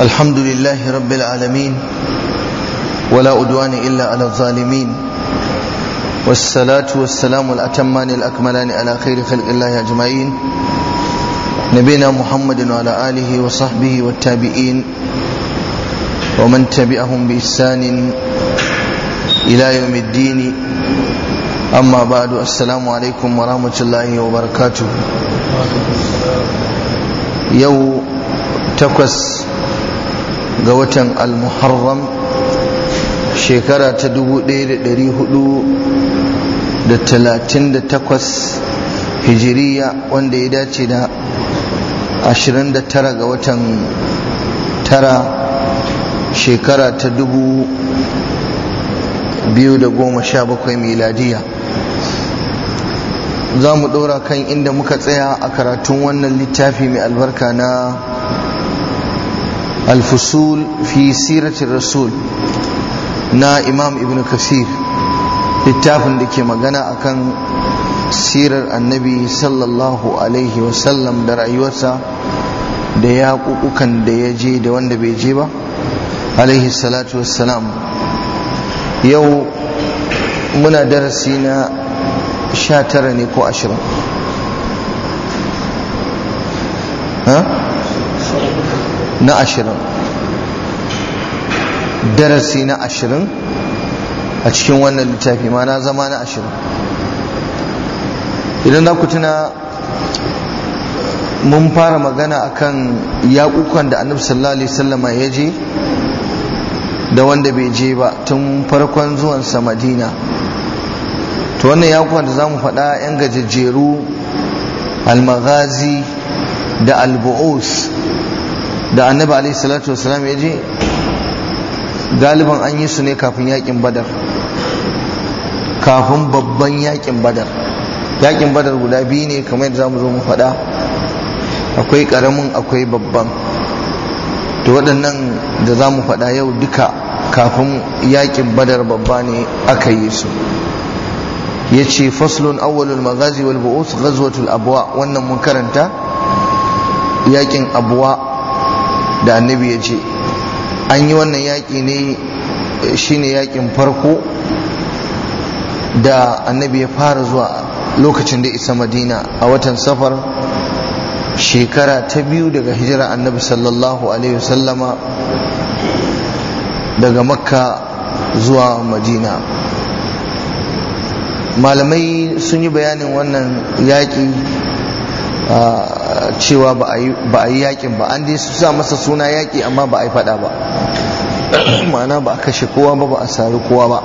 الحمد لله رب العالمين ولا أدوان إلا على الظالمين والصلاة والسلام الأتمان الأكملان على خير خلق الله أجمعين نبينا محمد وعلى آله وصحبه والتابعين ومن تبعهم بإحسان إلى يوم الدين أما بعد السلام عليكم ورحمة الله وبركاته يو تقص قوة المحرم شكرا تدبو دير دري هدو da talatin da takwas hijiriya wanda ya dace da ashirin da tara ga watan tara shekara ta dubu biyu da goma sha bakwai miladiya za mu ɗora kan inda muka tsaya a karatun wannan littafi mai albarka na alfusul fi siratin rasul na imam ibn kasir littafin da ke magana akan sirar annabi sallallahu alaihi wasallam da rayuwarsa da ya kukukan da ya je da wanda bai je ba alaihi salatu wassalam yau muna darasi na sha tara ne ko ashirin na ashirin darasi na ashirin a cikin wannan littafi ma na zama na ashirin idan za ku tuna mun fara magana akan yaƙukan da annabi sallallahu alaihi wasallama ya je da wanda bai je ba tun farkon zuwansa madina to wannan yaƙukan da za mu faɗa 'yan gajejjeru almaghazi da albu'us da annabi alaihi salatu wasallam ya je galiban an yi su ne kafin yaƙin badar kafin babban yaƙin badar yaƙin badar guda biyu ne kamar yadda za mu zo mu faɗa akwai ƙaramin akwai babban to waɗannan da za mu faɗa yau duka kafin yaƙin badar babba ne aka yi su ya ce faslun awwalul magazi wal bu'us ghazwatul abwa wannan mun karanta yaƙin abwa da annabi ya ce an yi wannan yaƙi ne shine yaƙin farko da annabi ya fara zuwa lokacin da isa madina a watan safar shekara ta biyu daga hijira annabi sallallahu alaihi wasallama daga makka zuwa madina malamai sun yi bayanin wannan yaƙi cewa ba a yi yaƙin ba an dai su sa masa suna yaƙi amma ba a yi faɗa ba ma'ana ba a kashe kowa ba ba a sari kowa ba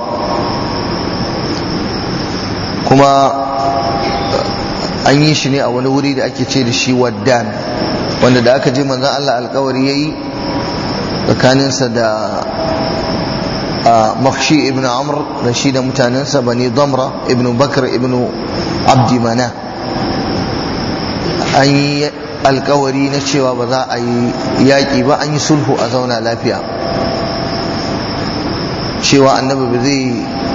kuma an yi shi ne a wani wuri da ake ce da shi waddan wanda da aka je manzan Allah alkawari ya yi tsakaninsa da makshi ibn amr da shi da mutanensa bani damra ibn bakar ibn abdi mana an yi alkawari na cewa ba za a yi yaƙi ba an yi sulhu a zauna lafiya cewa annabi ba zai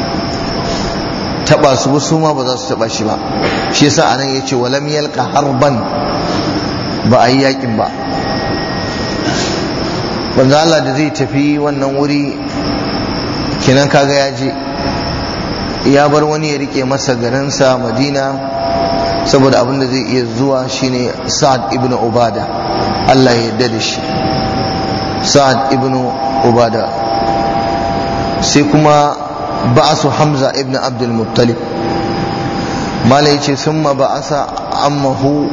taba su ba su ma ba za su taba shi ba shi yasa anan yace walam yalqa harban ba a yi yakin ba banza Allah da zai tafi wannan wuri kenan kaga ya je ya bar wani ya rike masa garinsa Madina saboda abin da zai iya zuwa shine Sa'ad ibn Ubada Allah ya yarda da shi Sa'ad ibn Ubada sai kuma ba'asu hamza ibn abdul muttalib mala yace thumma ba'asa ammahu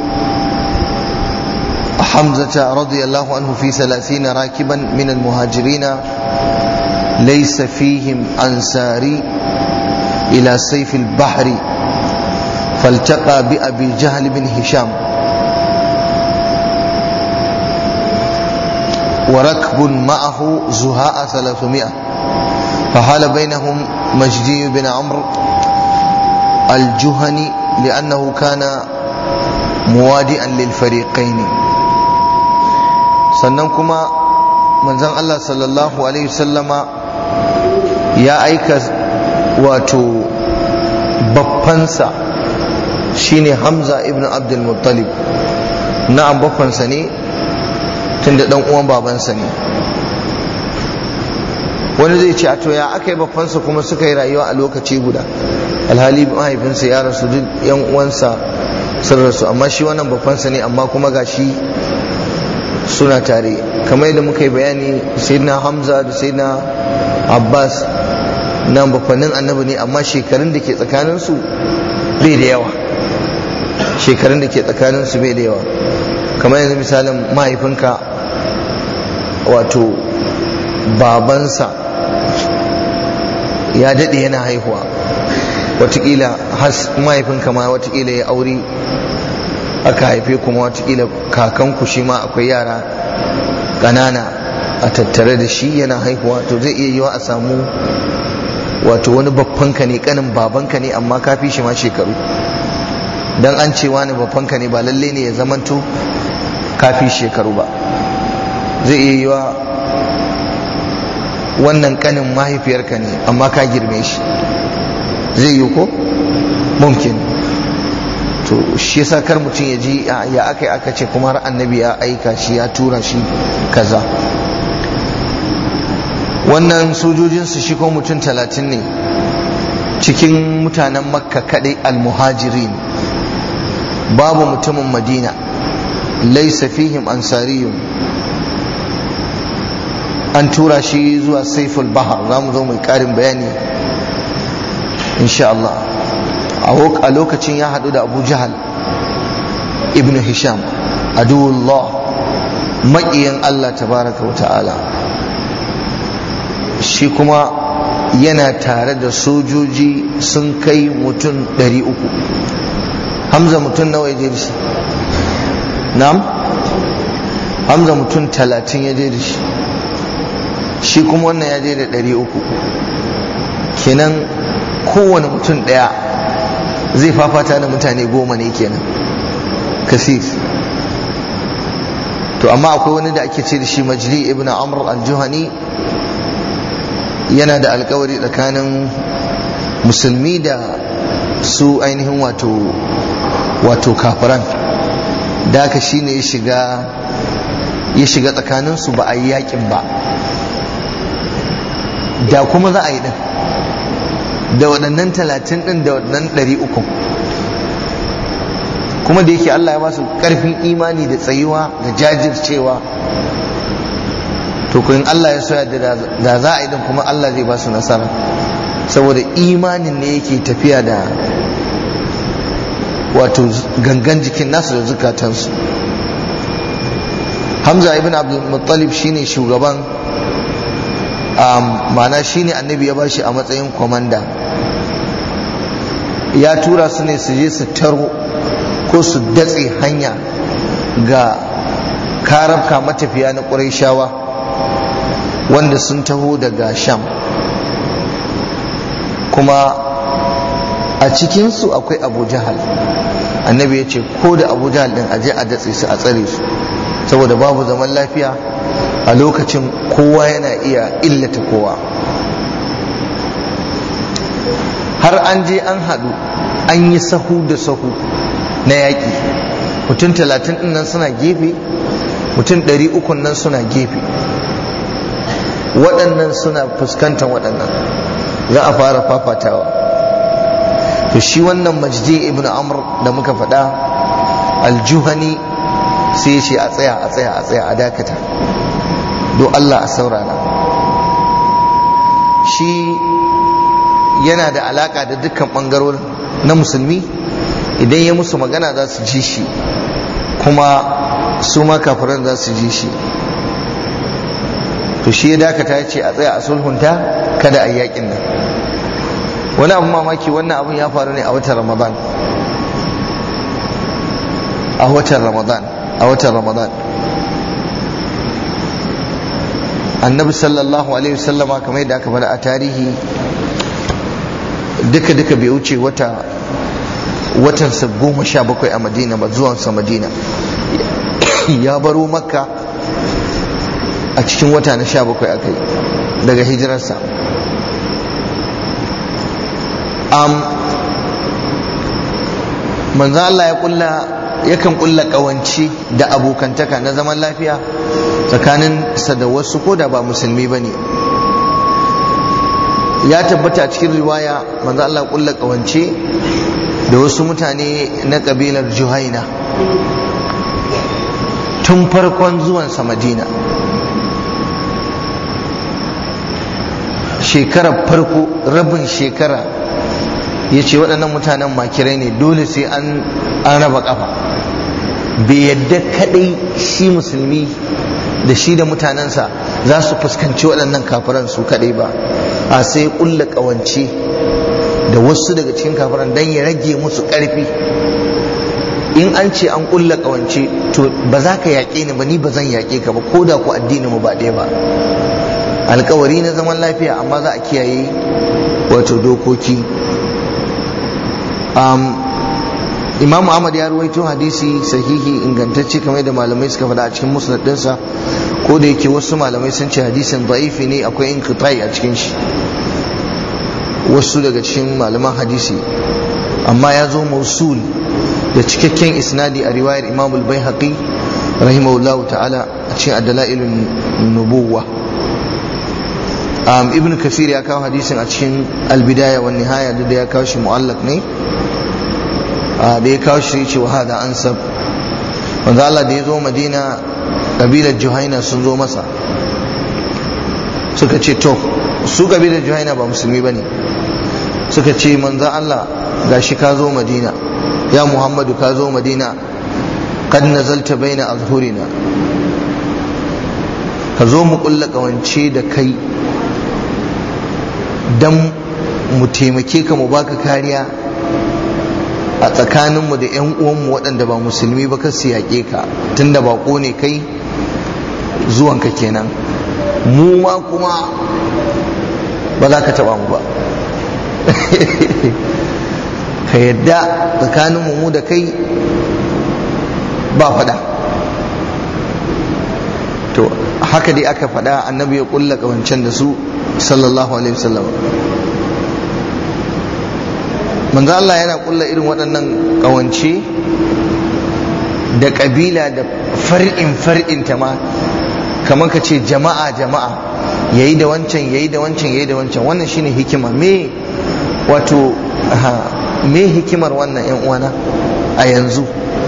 hamzata radiyallahu anhu fi 30 rakiban min al-muhajirin laysa fihim ansari ila sayf al-bahr فالتقى بأبي جهل بن هشام وركب معه زهاء ثلاثمائة فحال بينهم مجدي بن عمرو الجهني لأنه كان موادئا للفريقين sannan kuma manzon Allah sallallahu alaihi wasallama ya aika wato baffansa shine Hamza ibn Abdul Muttalib na'am baffansa ne tunda dan uwan babansa ne wani zai ce a to ya aka yi babbansa kuma suka yi rayuwa a lokaci guda alhali mahaifinsa ya rasu duk yan uwansa sun rasu amma shi wannan babbansa ne amma kuma ga shi suna tare kamar yadda muka yi bayani sayyidina hamza da sayyidina abbas na bafannin annabi ne amma shekarun da ke tsakaninsu bai da yawa shekarun da ke tsakaninsu bai da yawa kamar yanzu misalin mahaifinka wato babansa ya daɗe yana haihuwa watakila has mahaifinka ma watakila ya aure aka haife kuma watakila kakanku shi ma akwai yara ƙanana a tattare da shi yana haihuwa to zai iya yiwa a samu wato wani babbanka ne kanin babanka ne amma ka fi shi ma shekaru dan an ce wani babbanka ne ba lalle ne ya zamanto ka fi shekaru ba zai iya yiwa wannan kanin mahaifiyarka ne amma ka girme shi zai yi ko mumkin to shi yasa kar mutum ya ji ya aka yi aka ce kuma har annabi ya aika shi ya tura shi kaza wannan sojojinsu shi ko mutum talatin ne cikin mutanen makka kadai almuhajirin babu mutumin madina laisa fihim ansariyun an tura shi zuwa saiful bahar za mu zo mai karin bayani insha Allah a lokacin ya haɗu da abu jahal ibn hisham aduwullah maƙiyin Allah tabaraka wa ta'ala shi kuma yana tare da sojoji sun kai mutum ɗari uku hamza mutum nawa ya je da shi na'am hamza mutum talatin ya je da shi shi kuma wannan ya je da ɗari uku kenan kowane mutum ɗaya zai fafata da mutane goma ne kenan kasir to amma akwai wani da ake ce da shi majli ibn amr al-juhani yana da alkawari tsakanin musulmi da su ainihin wato wato kafiran da haka shine ya shiga ya shiga tsakaninsu ba a yi yakin ba da kuma za a yi din da waɗannan talatin ɗin da waɗannan ɗari uku kuma da yake Allah ya ba su ƙarfin imani da tsayuwa da jajircewa to kun Allah ya soya da za a yi din kuma Allah zai ba su nasara saboda imanin ne yake tafiya da wato gangan jikin nasu da zukatansu hamza ibn abdul muttalib shine shugaban ma'ana shine annabi ya bashi a matsayin kwamanda ya tura su ne su je su taro ko su datse hanya ga karabka matafiya na ƙurayshawa wanda sun taho daga sham kuma a cikinsu akwai abu jahal annabi ya ce ko da abu jahal din aje a datse su a tsare su saboda babu zaman lafiya a lokacin kowa yana iya illata kowa har an je an haɗu an yi sahu da sahu na yaƙi mutum talatin ɗin nan suna gefe mutum ɗari uku nan suna gefe waɗannan suna fuskantar waɗannan za a fara fafatawa to shi wannan majdi ibn amr da muka faɗa aljuhani sai ya ce a tsaya a tsaya a tsaya a dakata do Allah a saurara shi yana da alaka da dukkan ɓangarorin na musulmi idan ya musu magana za su ji shi kuma su ma kafiran za su ji shi to shi ya dakata ya ce a tsaya a sulhunta kada a yi yakin nan wani abu mamaki wannan abun ya faru ne a watan ramadan a watan ramadan a watan ramadan annabi sallallahu alaihi wasallama kamar yadda aka faɗa a tarihi duka duka bai wuce wata watan sa goma sha bakwai a madina ba zuwansa madina ya baro makka a cikin wata na sha bakwai aka yi daga hijirarsa um, manzo Allah ya kulla yakan kulla kawanci da abokantaka na zaman lafiya tsakaninsa da wasu ko da ba musulmi ba ne ya tabbata a cikin riwaya manzo Allah kulla kawance da wasu mutane na kabilar juhaina tun farkon zuwansa madina shekarar farko rabin shekara ya ce waɗannan mutanen makirai ne dole sai an raba ƙafa bai yadda kaɗai shi musulmi da shi da mutanensa za su fuskanci waɗannan kafiran su kaɗai ba a sai ƙulla ƙawance da wasu daga cikin kafiran don ya rage musu ƙarfi in an ce an ƙulla ƙawance to ba za ka yaƙe ni ba ni ba zan yaƙe ka ba ko da ku addini mu ba ɗaya ba alkawari na zaman lafiya amma za a kiyaye wato dokoki imam ahmad ya ruwaito hadisi sahihi ingantacce kamar da malamai suka faɗa a cikin musnad ɗinsa ko da yake wasu malamai sun ce hadisin da'ifi ne akwai inqitai a cikin shi wasu daga cikin malaman hadisi amma ya zo mausul da cikakken isnadi a riwayar imam al-baihaqi rahimahullahu ta'ala a cikin adalailun nubuwa um, ibn kafir ya kawo hadisin a cikin albidaya wa nihaya da ya kawo shi mu'allak ne da ya kawo shi ce wa hada ansab wanda Allah da ya zo madina kabilar juhaina sun zo masa suka ce to su kabilar juhaina ba musulmi ba ne suka ce manzan Allah gashi ka zo madina ya muhammadu ka zo madina kad nazalta baina azhurina ka zo mu kulla kawance da kai dan mu taimake ka mu baka kariya a tsakaninmu da 'yan uwanmu waɗanda ba musulmi ba ka yaƙe ka tunda baƙo ne kai zuwanka kenan mu ma kuma ba za ka taɓa mu ba ka yadda tsakaninmu mu da kai ba faɗa to haka dai aka faɗa annabi ya ƙulla ƙawancen da su sallallahu alaihi wasallam manzo Allah yana kulla irin waɗannan ƙawance da ƙabila da far'in far'in ta ma kamar ka ce jama'a jama'a yayi da wancan yayi da wancan yayi da wancan wannan shine hikima me wato me hikimar wannan yan uwana a yanzu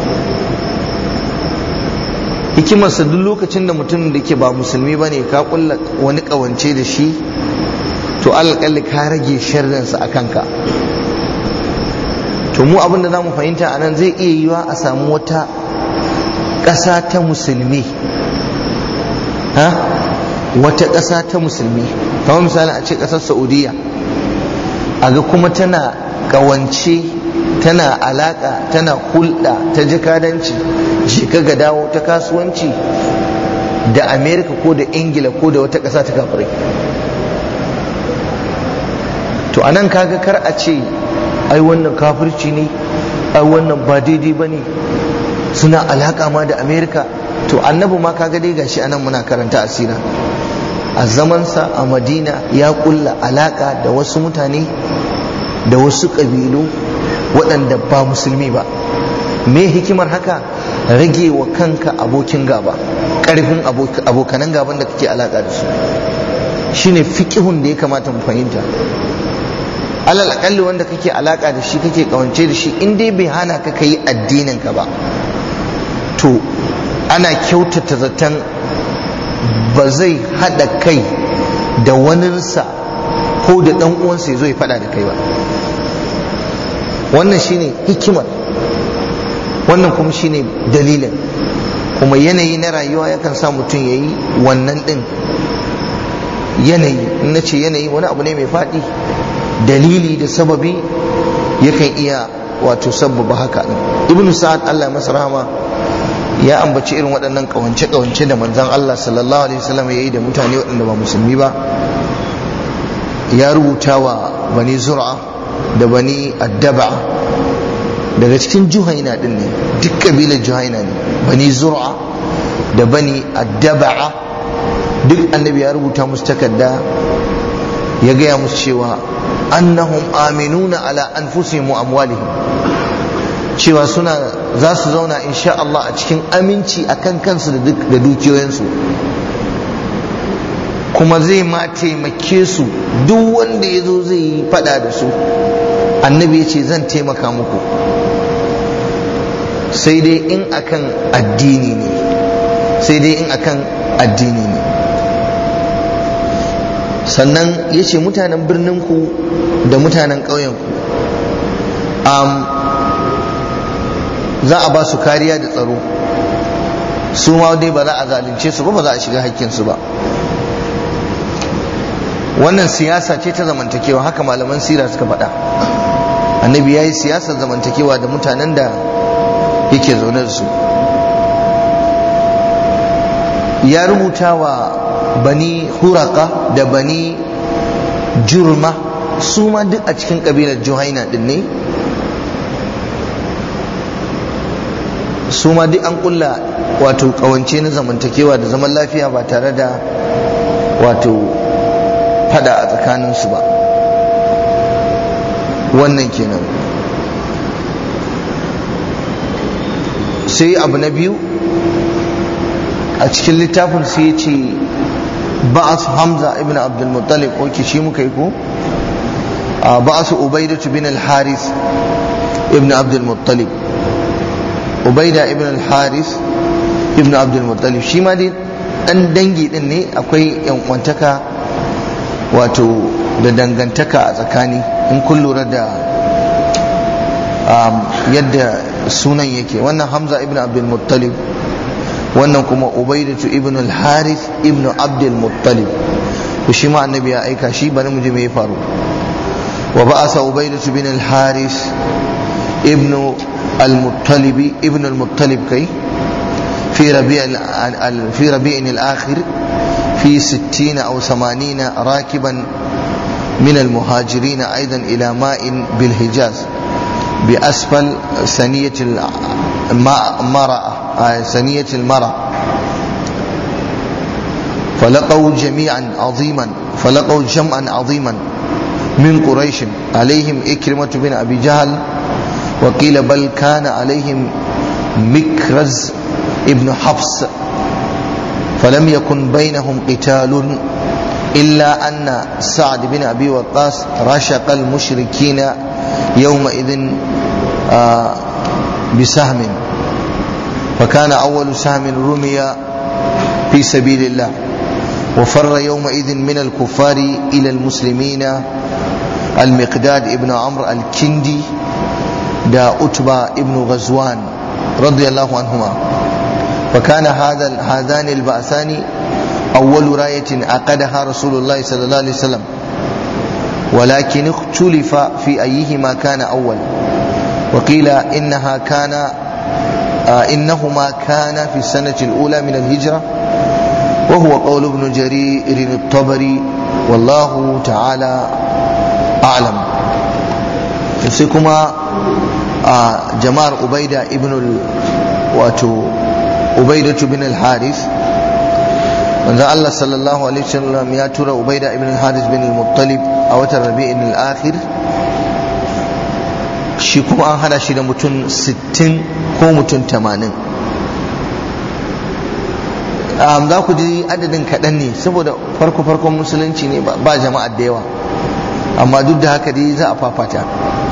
hikimarsa duk lokacin da mutum da ke ba musulmi bane ka kulla wani ƙawance da shi to alƙalli ka rage sharrinsa a kanka to mu abinda za mu fahimta a nan zai iya yiwa a samu wata ƙasa ta musulmi ha wata ƙasa ta musulmi kamar misali a ce ƙasar saudiya a ga kuma tana ƙawance tana alaƙa tana hulɗa ta jikadanci jika ga dawo ta kasuwanci da amerika ko da ingila ko da wata ƙasa ta kafirai to anan kaga kar a ce ai wannan kafirci ne ai wannan ba daidai ba ne suna alaƙa ma da amerika to annabi ma kaga dai gashi anan muna karanta asira a zamansa a madina ya kulla alaƙa da wasu mutane da wasu ƙabilu waɗanda ba musulmi ba me hikimar haka rage wa kanka abokin gaba ƙarfin abokanan gaban da kake alaƙa da su shine fiƙihun da ya kamata mu fahimta alal akalli wanda kake alaka da shi kake kawance da shi in dai bai hana ka kai addinin ka ba to ana kyautata zaton ba zai hada kai da waninsa ko da dan uwansa ya zo ya fada da kai ba wannan shine hikimar wannan kuma shine dalilin kuma yanayi na rayuwa yakan sa mutum ya yi wannan din yanayi in na ce yanayi wani abu ne mai faɗi dalili da sababi yakan iya wato sababa haka ibn sa'ad Allah ya masa rahama ya ambaci irin waɗannan kawance kawance da manzon Allah sallallahu alaihi wasallam ya yi da mutane waɗanda ba musulmi ba ya rubuta wa bani zur'a da bani addaba daga cikin juhaina din ne duk kabilar juhaina ne bani zur'a da bani addaba duk annabi ya rubuta musu takarda ya gaya musu cewa annahum aminuna ala anfusihim wa amwalihim cewa suna za su zauna insha Allah a cikin aminci a kan kansu da dukiyoyinsu kuma zai ma taimake su duk wanda ya zo zai yi fada da su annabi ya ce zan taimaka muku sai dai in akan addini ne sai dai in akan addini ne sannan ya ce mutanen birninku da mutanen ƙauyenku za a ba su kariya da tsaro su ma dai ba za a zalunce su ba ba za a shiga hakkinsu ba wannan siyasa ce ta zamantakewa haka malaman sira suka faɗa annabi ya yi siyasar zamantakewa da mutanen da yake zaune da su ya rubuta wa bani huraka da bani jurma su ma duk a cikin ƙabilar juhaina din ne su ma duk an kulla wato ƙawance na zamantakewa da zaman lafiya ba tare da wato fada a tsakaninsu ba wannan kenan sai abu na biyu a cikin littafin sai ya ce ba'as hamza ibn abdul muttalib oke shi muka yi ko ba'as ubaidatu bin al-haris ibn abdul muttalib ubaida ibn al-haris ibn abdul muttalib shi ma dai dan dangi din ne akwai yan kwantaka wato da dangantaka a tsakani in kun lura da yadda sunan yake wannan hamza ibn abdul muttalib wannan kuma ubaidatu ibn al-harith ibn abdul muttalib to shi ma annabi ya aika shi bari mu ji me ya faru wa ba'asa ubaidatu ibn al-harith ibn al-muttalib ibn al-muttalib kai في ربيع في ربيع الآخر في ستين أو ثمانين راكبا من المهاجرين أيضا إلى ماء بالحجاز بأسفل ثنية المرأة ثنية المرأة فلقوا جميعا عظيما فلقوا جمعا عظيما من قريش عليهم إكرمة بن أبي جهل وقيل بل كان عليهم مكرز ابن حفص فلم يكن بينهم قتال إلا أن سعد بن أبي وقاص رشق المشركين يومئذ آه بسهم فكان أول سهم رمي في سبيل الله وفر يومئذ من الكفار إلى المسلمين المقداد ابن عمرو الكندي دا أتبى ابن غزوان رضي الله عنهما فكان هذا هذان البعثان أول راية عقدها رسول الله صلى الله عليه وسلم ولكن اختلف في أيهما كان أول وقيل إنها كان آه إنهما كان في السنة الأولى من الهجرة وهو قول ابن جرير الطبري والله تعالى أعلم سيكما آه جمار أبيدة ابن ال... واتو أبيدة بن الحارث manzo Allah sallallahu alaihi wasallam ya tura Ubaida ibn al-Haris bin al-Muttalib a watan Rabi'in al-Akhir shi kuma an hada shi da mutum 60 ko mutum 80 um, za ku ji adadin kaɗan ne saboda farko farkon musulunci ne ba jama'a da yawa amma duk da haka dai za a fafata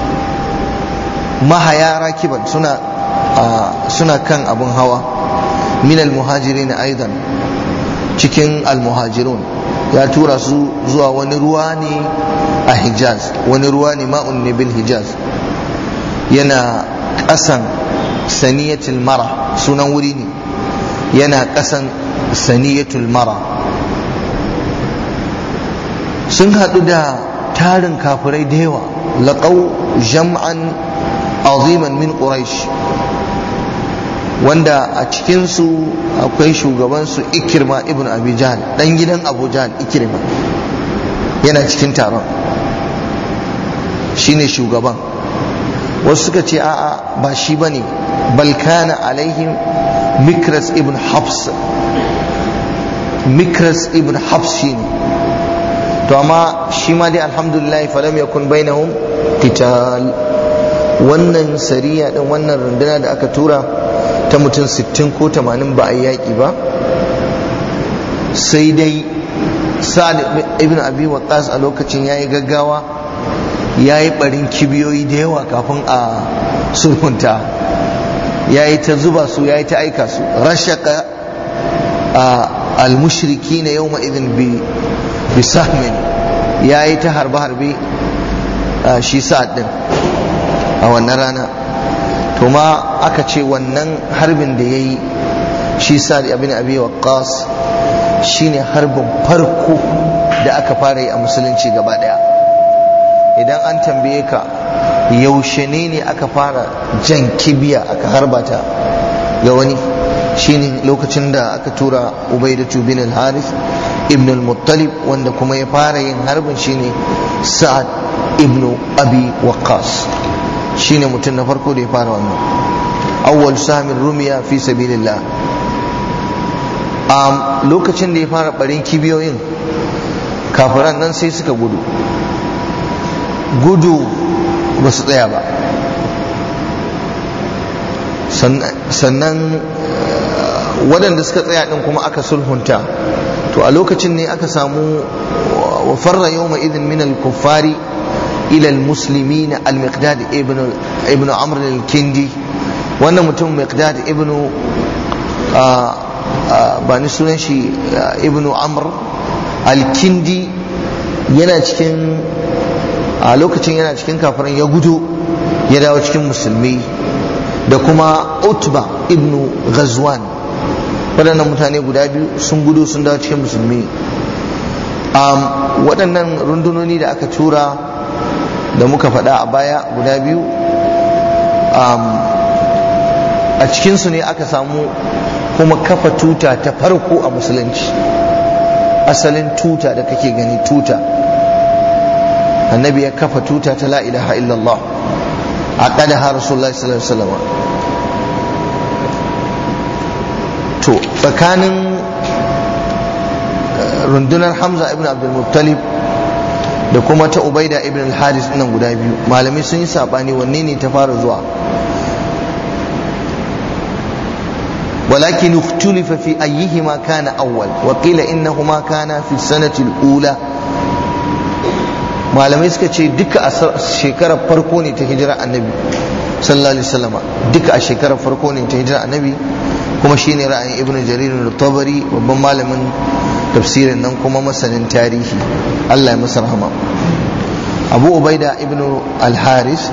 mahaya rakiban suna uh, suna kan abun hawa min al-muhajirin aidan cikin almuhajirun ya tura su zuwa wani ruwa ne a hijaz wani ruwa ne ma'un ne bil hijaz yana ƙasan saniyatul mara sunan wuri ne yana ƙasan saniyatul mara sun haɗu da tarin kafirai da yawa laƙau jam'an aziman min quraish wanda a cikinsu akwai shugabansu ikirma ibn abi jahal dan gidan abu jahal ikirma yana cikin taron shine shugaban wasu suka ce a'a ba shi bane bal kana alaihim mikras ibn habs mikras ibn habs shine to amma shi ma dai alhamdulillah falam yakun bainahum qital wannan sariya din wannan runduna da aka tura ta mutum 60 ko 80 ba a yi yaƙi ba sai dai sa'ad ibn abi waqas a lokacin yayi gaggawa yayi barin kibiyoyi da yawa kafin a sulhunta yayi ta zuba su yayi ta aika su rashaka al-mushrikin yawma idin bi bi sahmin yayi ta harbe harbe shi sa'ad din a wannan rana to ma aka ce wannan harbin da yayi shi sa'ad ibn abi waqqas shine harbin farko da aka fara yi a musulunci gaba daya idan an tambaye ka yaushe ne ne aka fara jan kibiya aka harba ta ga wani shine lokacin da aka tura ubaidatu bin al-harith ibn al-muttalib wanda kuma ya fara yin harbin shine sa'ad ibn abi waqqas shine mutum na farko da ya fara wannan awwal samin rumiya fi sabilillah um, lokacin da ya fara barin kibiyoyin kafiran nan sai suka gudu gudu ba su tsaya ba sannan waɗanda suka tsaya ɗin kuma aka sulhunta to a lokacin ne aka samu wa farra yawma idin min al-kuffari ila al-muslimin al-miqdad ibn ibn amr al-kindi wannan mutum miqdad ibn ba ni sunan shi ibnu amr al-kindi yana cikin a lokacin yana cikin kafirin ya gudu ya dawo cikin musulmi da kuma utba ibnu ghazwan waɗannan mutane guda biyu sun gudu sun dawo cikin musulmi waɗannan rundunoni da aka tura da muka faɗa a baya guda biyu a cikinsu ne aka samu kuma kafa tuta ta farko a musulunci asalin tuta da kake gani tuta annabi ya kafa tuta ta la ilaha illallah a ƙadaha rasulullahi sallallahu alaihi wasallam to tsakanin rundunar hamza ibn abdul muttalib da kuma ta ubaida ibn al-haris nan guda biyu malamai sun yi sabani wanne ne ta fara zuwa ولكن اختلف في أيهما كان أول وقيل إنهما كان في السنة الأولى malamai suka ce duka a shekarar farko ne ta hijira annabi sallallahu alaihi wasallam duka a shekarar farko ne ta hijira annabi kuma shine ra'ayin ibn jarir al-tabari babban malamin tafsirin nan kuma masanin tarihi Allah ya masa rahama Abu Ubaida ibn al-Haris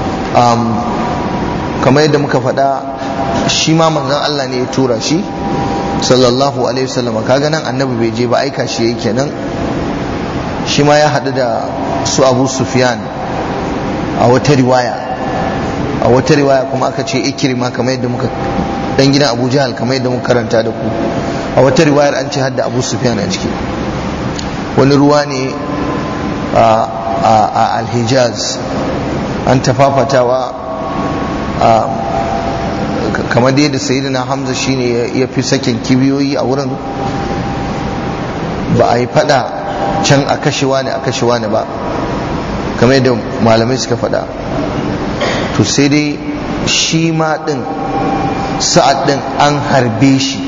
kamar yadda muka faɗa shi ma manzon Allah ne ya tura shi sallallahu alaihi wasallam kaga nan annabi bai je ba aika shi yake nan shi ma ya haɗu da su abu sufyan a wata riwaya a wata riwaya kuma aka ce ikirma kamar yadda muka dan gidan abu jahal kamar yadda muka karanta da ku a wata riwayar an ce hadda abu sufyan a ciki wani ruwa ne a alhijaz an tafafatawa kamar da yadda sayyidina hamza shine ya fi sakin kibiyoyi a wurin ba a yi fada can a kashewa ne a kashewa ne ba kamar yadda malamai suka fada to sai dai shi ma din sa'ad din an harbe shi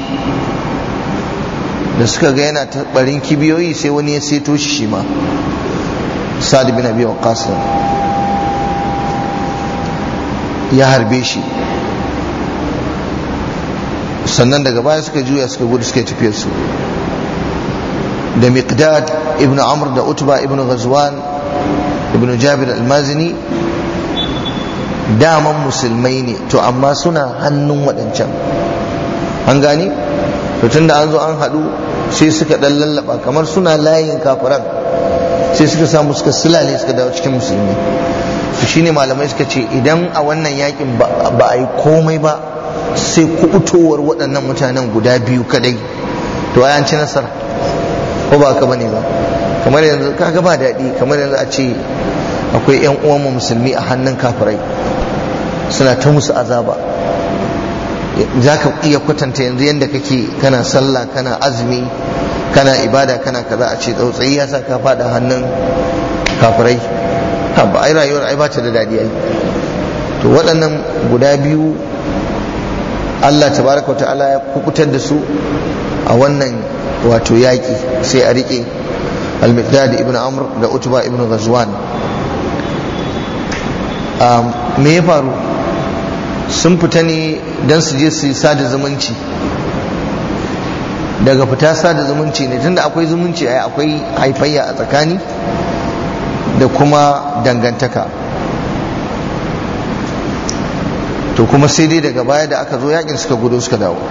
da suka ga yana barin kibiyoyi sai wani ya seto shi shi ma sa'ad bin abi waqqas ya harbe shi sannan daga baya suka juya suka gudu suka tafiyar su da miqdad ibn amr da utba ibn ghazwan ibn jabir al-mazini daman musulmai ne to amma suna hannun waɗancan an gani to tunda an zo an haɗu sai suka ɗan lallaba kamar suna layin kafiran sai suka samu suka silale suka dawo cikin musulmi to shine malamai suka ce idan a wannan yakin ba a yi komai ba sai kubutowar waɗannan mutanen guda biyu kadai to an ci nasara ko ba ka bane ba kamar yanzu kaga ba daɗi kamar yanzu a ce akwai yan uwan musulmi a hannun kafirai suna ta musu azaba za ka iya kwatanta yanzu yadda kake kana sallah kana azumi kana ibada kana kaza a ce tsautsayi ya sa ka faɗa hannun kafirai ba ai rayuwar ai ba ta da daɗi ai to waɗannan guda biyu Allah tabaraka ta'ala ya kukutar da su a wannan wato yaƙi sai a riƙe al-miqdad ibn amr da utba ibn ghazwan me ya faru sun fita ne don su je su yi sada zumunci daga fita sada zumunci ne tunda akwai zumunci ai akwai haifayya a tsakani da kuma dangantaka to kuma sai dai daga baya da aka zo yakin suka gudu suka dawo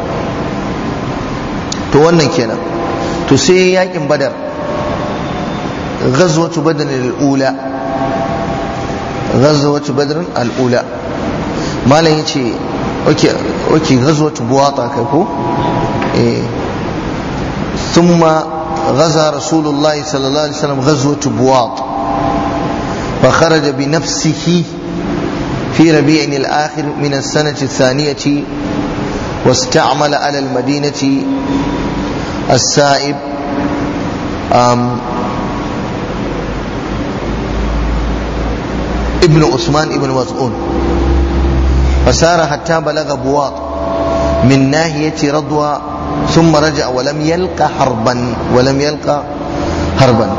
to wannan kenan to sai yakin badar ghazwatu badr al-ula ghazwatu badr al-ula malam yace okay okay ghazwatu buwata kai ko eh ثم غزا رسول الله صلى الله عليه وسلم غزوة بواط فخرج بنفسه في ربيع الآخر من السنة الثانية واستعمل على المدينة السائب ابن عثمان ابن مسعود فسار حتى بلغ بواط من ناحية رضوى ثم رجع ولم يلقى حربا ولم يلقى حربا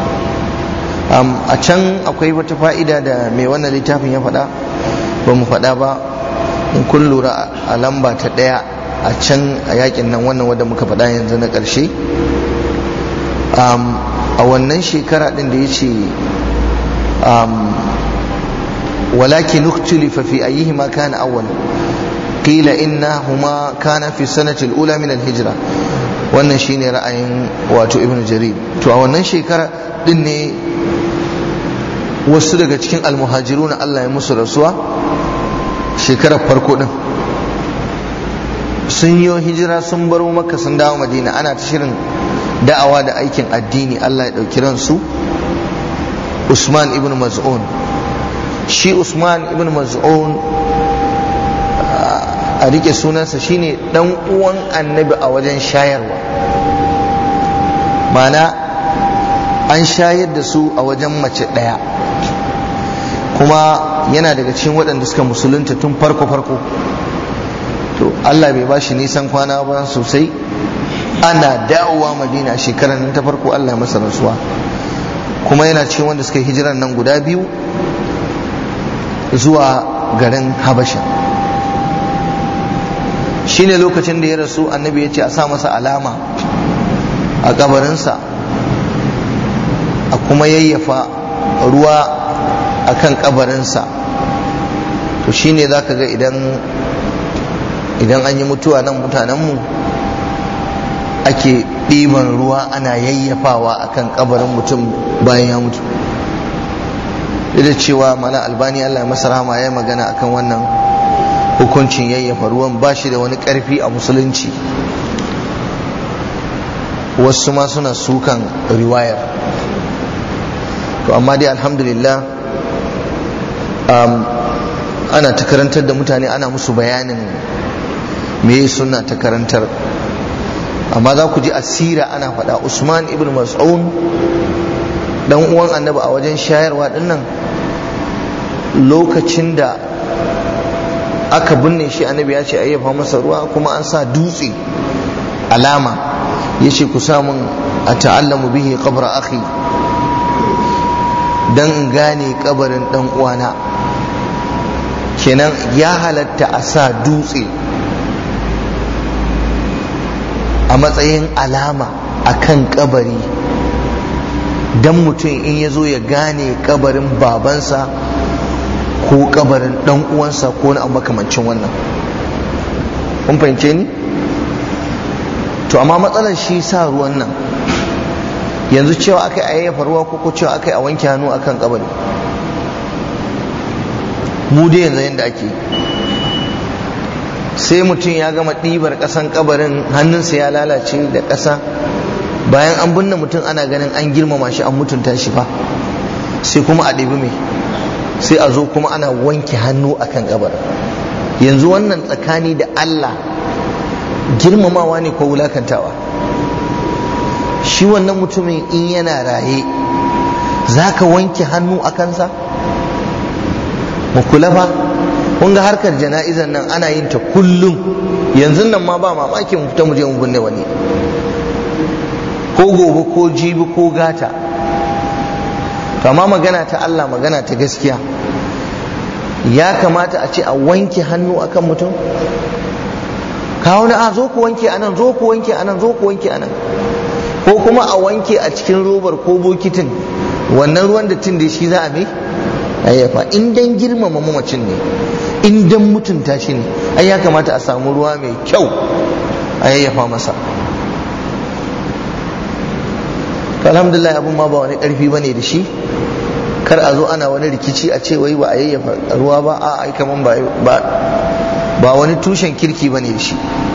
a can akwai wata fa'ida da mai wannan littafin ya faɗa ba mu faɗa ba in kun lura a lamba ta ɗaya a can a yakin nan wannan wadda muka faɗa yanzu na ƙarshe a wannan shekara ɗin da ya ce walakin uktulifa fi ayyihima kana awwal qila innahuma kana fi sanati al-ula min al-hijra wannan shine ra'ayin wato ibnu jarir to a wannan shekara din ne wasu daga cikin almuhajiruna Allah ya musu rasuwa shekarar farko din sun yi hijira sun baro makka sun dawo madina ana ta shirin da'awa da aikin addini Allah ya ɗauki ransu usman ibn maz'un shi usman ibn maz'un a rike sunansa shine dan uwan annabi a wajen shayarwa mana an shayar da su a wajen mace ɗaya kuma yana daga cikin waɗanda suka musulunta tun farko-farko to Allah bai bashi nisan kwana ba sosai ana dawowa madina shekarar nan ta farko Allah ya masa rasuwa kuma yana cikin wanda suka hijiran nan guda biyu zuwa garin habasha shine lokacin da ya rasu annabi ya ce a sa masa alama a kabarinsa a kuma yayyafa ruwa a kan kabarinsa to shine za ka ga idan idan an yi mutuwa nan mutanenmu ake ɗiban ruwa ana yayyafawa a kan kabarin mutum bayan ya mutu da cewa mana albani allah masa rahama ya magana akan wannan hukuncin yayyafa ruwan ba shi da wani ƙarfi a musulunci wasu ma suna sukan riwayar to amma dai alhamdulillah um, ana ta karantar da mutane ana musu bayanin me suna ta karantar amma za ku ji asira ana faɗa usman ibn mas'un dan uwan annabi a wajen shayarwa dinnan lokacin da aka binne shi annabi ya ce ayyafa masa ruwa kuma an sa dutse alama ya ce ku samun a ta'allamu bihi qabra akhi dan in gane kabarin dan uwana kenan ya halatta a sa dutse a matsayin alama a kan kabari dan mutum in ya zo ya gane kabarin babansa ko kabarin dan uwansa ko na makamancin wannan kun fahimce ni to amma matsalar shi sa ruwan nan yanzu cewa aka yi ayyafa ruwa ko ko cewa aka yi a wanke hannu akan kabari mu dai yanzu yadda ake sai mutum ya gama ɗibar ƙasan kabarin hannunsa ya lalace da ƙasa bayan an binne mutum ana ganin an girmama shi an mutunta shi fa sai kuma a ɗibi mai sai a zo kuma ana wanke hannu akan kabarin yanzu wannan tsakani da Allah girmamawa ne ko wulakantawa shi wannan mutumin in yana raye za ka wanke hannu a kansa mu kula ba kun ga harkar jana'izar nan ana yin ta kullum yanzu nan ma ba mamaki mu fita mu je mu binne wani ko gobe ko jibi ko gata amma magana ta Allah magana ta gaskiya ya kamata a ce a wanke hannu akan mutum kawo na a zo ku wanke anan zo ku wanke anan zo ku wanke anan ko kuma a wanke a cikin robar ko bokitin wannan ruwan da tun da shi za a mai ayyafa in dan girmama mamacin ne in dan mutunta shi ne ai ya kamata a samu ruwa mai kyau a yayyafa masa alhamdulillah abun ma ba wani karfi bane da shi kar a zo ana wani rikici a ce wai ba a yayyafa ruwa ba a ai kaman ba ba wani tushen kirki bane da shi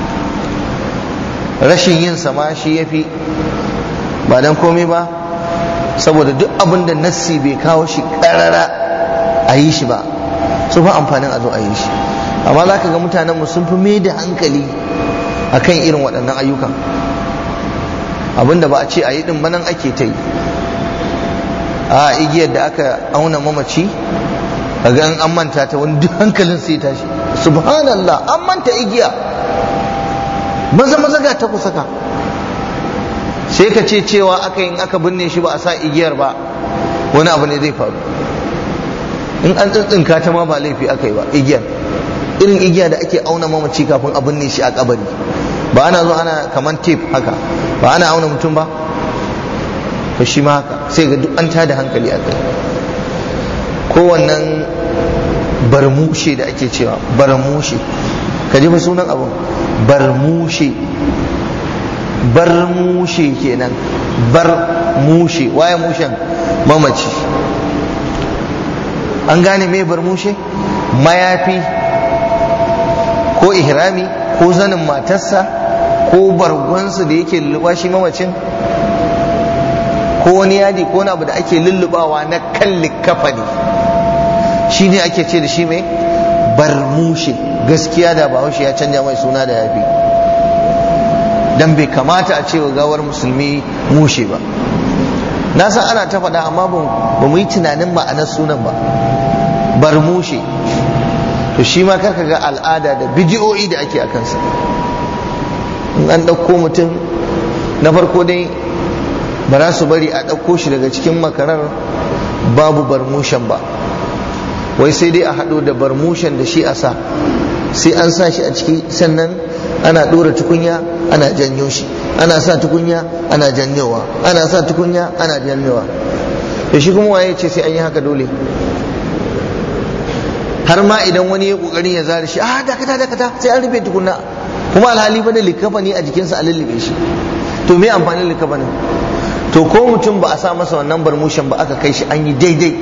rashin yin sama shi yafi ba dan komai ba saboda duk abin da nassi bai kawo shi karara a yi shi ba su fa amfanin a zo a yi shi amma za ka ga mutanen mu sun fi mai da hankali akan irin waɗannan ayyukan abinda ba a ce a yi ɗin banan ake ta yi a igiyar da aka auna mamaci a ga an manta ta wani duk hankalin sai tashi subhanallah an manta igiya maza maza ga ta kusaka sai ka ce cewa aka yin aka binne shi ba a sa igiyar ba wani abu ne zai faru in an tsintsinka ta ma ba laifi aka yi ba igiyar irin igiya da ake auna mamaci kafin a binne shi a kabari ba ana zo ana kaman tef haka ba ana auna mutum ba to shi ma haka sai ga duk an tada hankali a kai kowannan barmushe da ake cewa barmushe ka ji sunan abun barmushe barmushe kenan barmushe waye mushen mamaci an gane me barmushe mayafi ko ihrami ko zanin matarsa ko bargonsu da yake lulluɓa shi mamacin ko wani yadi ko wani abu da ake lullubawa na kan likafani shi ne ake ce da shi mai barmushe gaskiya da bahaushe ya canja mai suna da yafi dan bai kamata a ce wa gawar musulmi mushe ba na san ana ta faɗa amma ba mu yi tunanin ma'anar sunan ba barmushe to shi ma karka ga al'ada da bidiyoyi da ake a kansa in an ɗauko mutum na farko dai ba za su bari a ɗauko shi daga cikin makarar babu barmushen ba wai sai dai a haɗo da barmushen da shi a sa sai an sa shi a ciki sannan ana ɗora tukunya ana janyo shi ana sa tukunya ana janyowa ana sa tukunya ana janyowa da shi kuma waye ce sai an yi haka dole har ma idan wani ya kokarin ya zare shi ah dakata dakata sai an rufe tukunna kuma alhali ba da likafani a jikinsa a lullube shi to me amfanin likafanin to ko mutum ba a sa masa wannan barmushin ba aka kai shi an yi daidai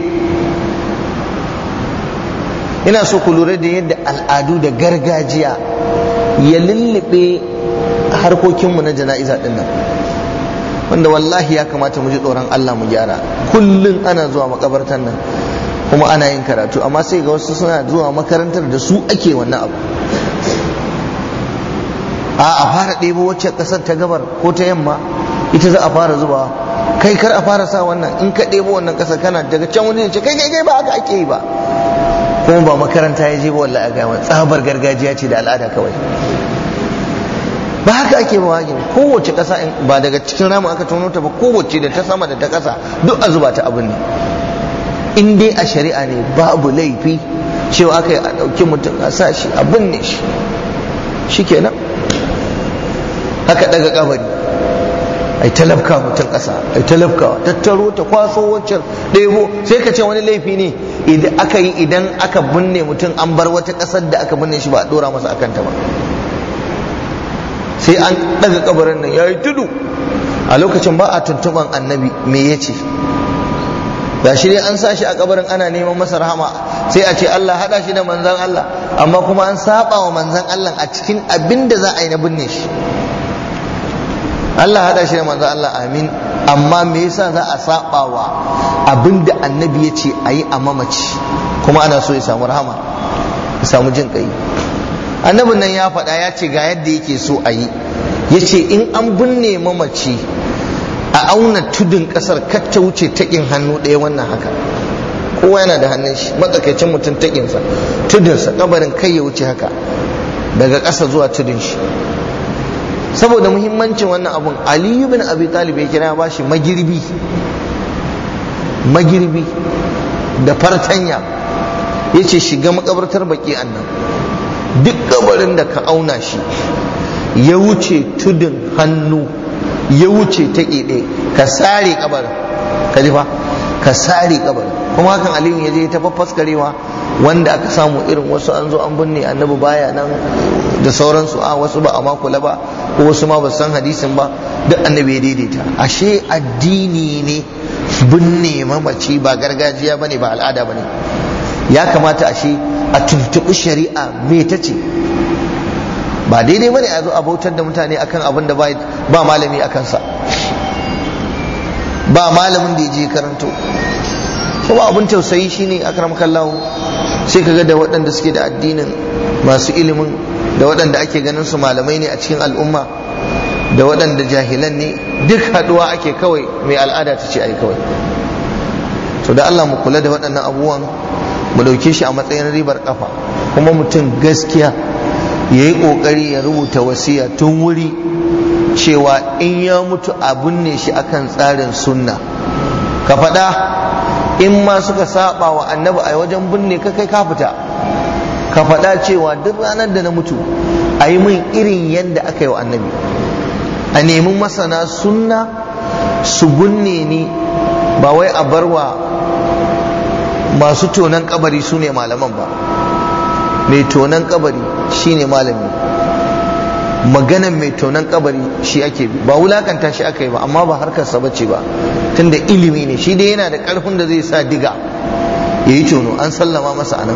ina so ku lura da yadda al'adu da gargajiya ya lullube harkokinmu na jana'iza din nan wanda wallahi ya kamata mu ji tsoron Allah mu gyara kullum ana zuwa makabartan nan kuma ana yin karatu amma sai ga wasu suna zuwa makarantar da su ake wannan abu a a fara ɗebo wacce ƙasar ta gabar ko ta yamma ita za a fara zuba kai kar a fara sa wannan in ka ɗebo wannan ƙasar kana daga can wani ce kai kai kai ba haka ake yi ba kuma ba makaranta ya je ba wallahi a gama tsabar gargajiya ce da al'ada kawai ba haka ake ba wagin kowace ƙasa ba daga cikin ramu aka tono ta ba kowace da ta sama da ta ƙasa duk a zuba ta abin ne in dai a shari'a ne babu laifi cewa aka yi a ɗauki mutum a sa shi a binne shi shi kenan haka daga kabari ai talabka mutum ƙasa ai talabka tattaro ta kwaso waccan ɗebo sai ka ce wani laifi ne idan aka yi idan aka binne mutum an bar wata ƙasar da aka binne shi ba a ɗora masa akan ta ba sai an daga kabarin nan ya yi tudu a lokacin ba a tuntuban annabi me ya ce ga shi dai an sa shi a kabarin ana neman masa rahama sai a ce Allah haɗa shi da manzan Allah amma kuma an saba wa manzan Allah a cikin abin da za a yi na binne shi Allah haɗa shi da manzan Allah amin amma me yasa za a saba wa abin da annabi ya ce a yi a mamaci kuma ana so ya samu rahama ya samu jin ƙai annabin nan ya faɗa ya ce ga yadda yake so a yi ya ce in an binne mamaci a auna tudun ƙasar kar ta wuce taƙin hannu ɗaya wannan haka kowa yana da hannun shi matsakaicin mutum taƙinsa tudunsa kabarin kai ya wuce haka daga ƙasa zuwa tudun shi saboda muhimmancin wannan abun aliyu bin abi talib ya kira ba shi magirbi magirbi da fartanya ya ce shiga makabartar baki annan duk kabarin da ka auna shi ya wuce tudun hannu ya wuce ta ɗe ka sare kabarin ka ji fa ka sare kabarin kuma hakan aliyu ya je ta faffaskarewa wanda aka samu irin wasu an zo an binne annabi baya nan da sauransu a wasu ba a makula ba ko wasu ma ba san hadisin ba duk annabi ya daidaita ashe addini ne binne mamaci ba gargajiya bane ba al'ada bane ya kamata ashe a tuntuɓi shari'a me ta ce ba daidai bane a zo a bautar da mutane akan abin da ba malami a kansa ba malamin da ya je karanto kuma abin tausayi shine akram kallahu sai kaga da waɗanda suke da addinin masu ilimin da waɗanda ake ganin su malamai ne a cikin al'umma da waɗanda jahilan ne duk haɗuwa ake kawai mai al'ada ta ce ai kawai to da Allah mu kula da waɗannan abubuwan mu ɗauke shi a matsayin ribar kafa kuma mutum gaskiya ya yi ƙoƙari ya rubuta wasiya tun wuri cewa in ya mutu a binne shi akan tsarin sunna ka faɗa in ma suka saba wa annabi a wajen binne ka kai ka fita ka faɗa cewa duk ranar da na mutu a yi min irin yadda aka yi wa annabi a nemi masana sunna su binne ni ba wai a barwa masu tonan kabari su ne malaman ba mai tonan kabari shine malami maganan mai tonan kabari shi ake bi ba wulakanta shi aka yi ba amma ba harkarsa bace ba tunda ilimi ne shi dai yana da karfin da zai sa diga ya yi tono an sallama masa anan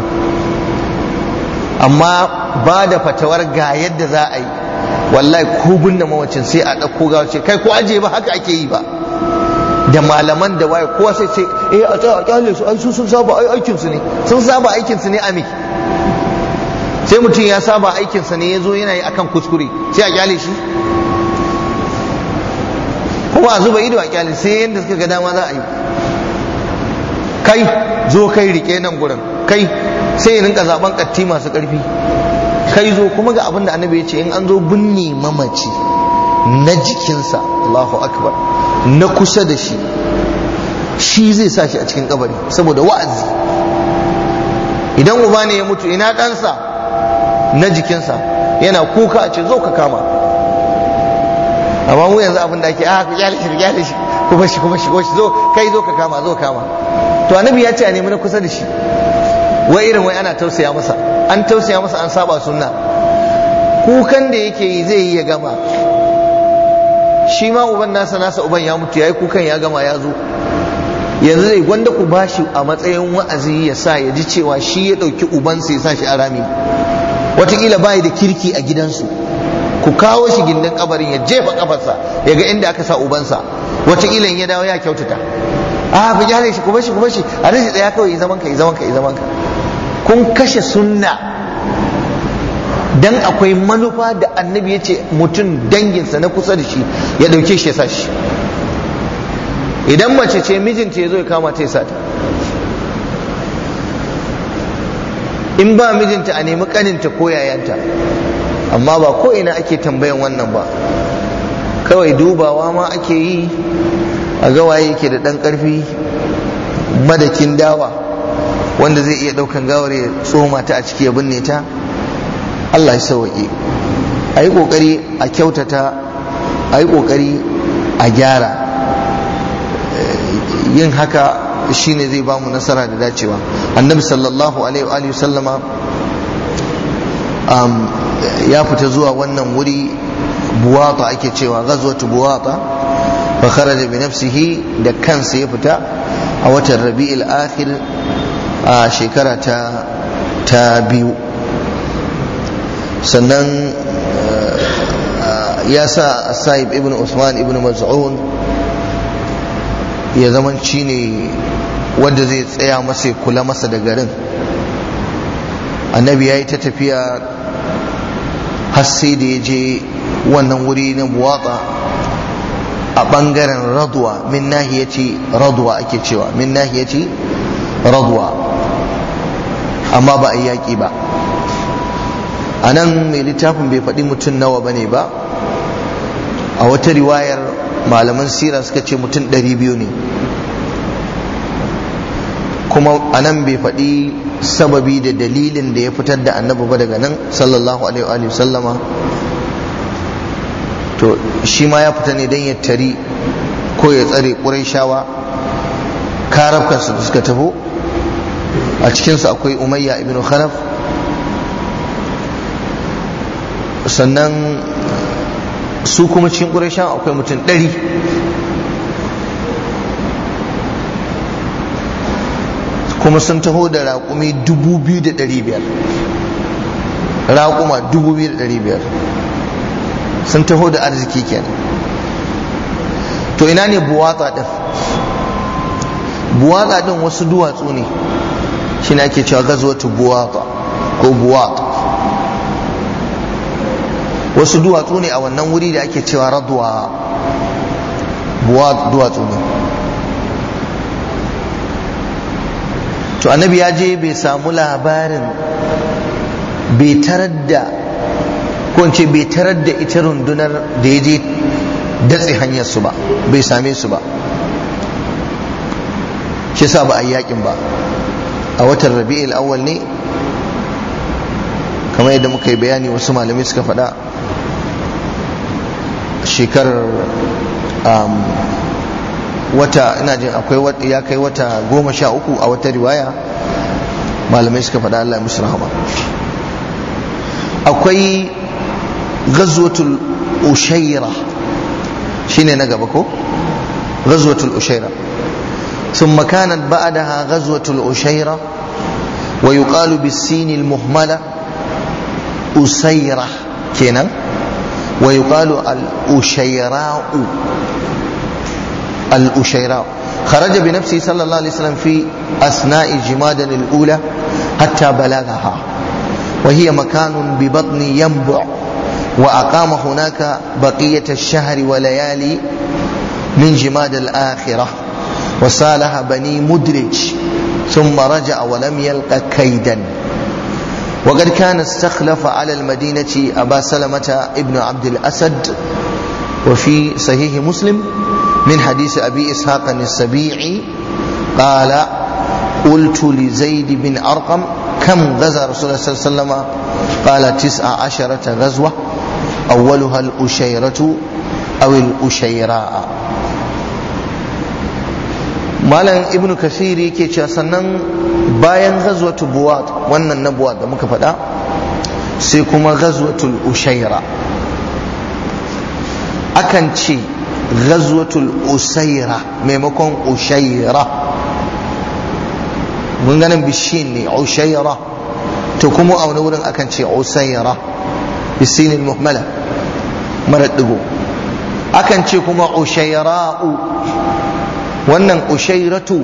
amma ba da fatawar ga yadda za a yi wallahi ko binne mawacin sai a ɗauko gawa ce kai ko aje ba haka ake yi ba da malaman da waye kowa sai ce eh a tsaya a kyale su ai su sun saba ai aikin su ne sun saba aikin su ne a me sai mutum ya saba aikin sa ne yazo yana yi akan kuskure sai a kyale shi kuma a zuba ido a kyale sai yanda suka ga dama za a yi kai zo kai rike nan gurin kai sai ya rinka zaben katti masu karfi kai zo kuma ga abin da annabi ya ce in an zo binne mamaci na jikinsa Allahu akbar na kusa da shi shi zai sa shi a cikin kabari saboda wa'azi idan uba ne ya mutu ina ɗansa na jikinsa yana kuka a ce zo ka kama amma mu yanzu abin da ake a ku kyale shi kyale shi kuma shi kuma shigo shi zo kai zo ka kama zo kama to annabi ya ce a nemi na kusa da shi wai irin wai ana tausaya masa an tausaya masa an saba sunna kukan da yake yi zai yi ya gama shi ma uban nasa nasa uban ya mutu ya yi kukan ya gama ya zo yanzu zai gwanda ku bashi a matsayin wa'azi ya sa ya ji cewa shi ya ɗauki ubansa ya sa shi a rami wataƙila bayi da kirki a gidansu ku kawo shi gindin kabarin ya jefa kafarsa ya ga inda aka sa ubansa wataƙila in ya dawo ya kyautata a ku gyara shi ku bashi ku bashi a rashi tsaya kawai yi zaman ka yi zaman ka yi zaman ka kun kashe sunna dan akwai manufa da annabi ya ce mutum danginsa na kusa da shi ya ɗauke shi ya sa shi idan mace ce mijinta ya zo ya kama ta ya sata in ba mijinta a nemi kaninta ko yayanta amma ba ko ina ake tambayan wannan ba kawai dubawa ma ake yi a gawaye yake da ɗan ƙarfi madakin dawa wanda zai iya ɗaukan gawar ya tsoma ta a ciki ya binne ta Allah ya sauwaƙe a yi ƙoƙari a kyautata a yi ƙoƙari a gyara yin haka shine zai bamu nasara da dacewa annabi sallallahu alaihi wa sallama ya fita zuwa wannan wuri buwata ake cewa ghazwatu buwata fa kharaja bi nafsihi da kansa ya fita a watan rabi'il akhir a shekara ta ta biyu sannan ya sa sa'ib ibn usman ibn maz'un ya zaman shi ne wanda zai tsaya masa ya kula masa da garin annabi ya yi ta tafiya har sai da ya je wannan wuri na buwatsa a ɓangaren radwa min nahiyati radwa ake cewa min nahiyati radwa amma ba a yi yaƙi ba a nan mai littafin bai faɗi mutum nawa ba ne ba a wata riwayar malaman sira suka ce mutum ɗari biyu ne kuma a nan bai faɗi sababi da dalilin da ya fitar da annabi ba daga nan sallallahu alaihi wa sallama to shi ma ya fita ne don ya tari ko ya tsare ƙurayshawa karafkansu da suka taho a cikinsu akwai umayya ibn khalaf sannan su kuma cikin ƙurayshawa akwai mutum ɗari kuma sun taho da raƙumi dubu biyu da ɗari biyar raƙuma dubu biyu da ɗari biyar sun taho da arziki kenan to ina ne buwatsa ɗin buwatsa ɗin wasu duwatsu ne shi ne ake cewa gazwatu buwatsa ko buwatsa wasu duwatsu ne a wannan wuri da ake cewa radwa duwatsu ne to annabi ya je bai samu labarin bai tarar da ko ce bai tarar da ita rundunar da ya je datse hanyar su ba bai same su ba shi sa ba a yakin ba a watan rabi'il awwal ne kamar yadda muka yi bayani wasu malamai suka faɗa shekarar wata ina jin akwai ya kai wata goma sha uku a wata riwaya malamai suka faɗa Allah musu rahama akwai ghazwatul ushaira shine na gaba ko ghazwatul ushaira ثم كانت بعدها غزوة الأشيرة ويقال بالسين المهملة أسيرة كنا ويقال الأشيراء الأشيراء خرج بنفسه صلى الله عليه وسلم في أثناء جماد الأولى حتى بلغها وهي مكان ببطن ينبع وأقام هناك بقية الشهر وليالي من جماد الآخرة وسالها بني مدرج ثم رجع ولم يلق كيدا وقد كان استخلف على المدينة أبا سلمة ابن عبد الأسد وفي صحيح مسلم من حديث أبي إسحاق السبيعي قال قلت لزيد بن أرقم كم غزا رسول الله صلى الله عليه وسلم قال تسع عشرة غزوة أولها الأشيرة أو الأشيراء malam ibn kasir yake cewa sannan bayan ghazwatu buwat wannan na buwat da muka faɗa sai kuma ghazwatul ushaira akan ce ghazwatul usaira maimakon ushaira mun ganin bishin ne ushaira to kuma a wani wurin akan ce usaira bisinin muhmala mara digo akan ce kuma ushaira'u wannan ushairatu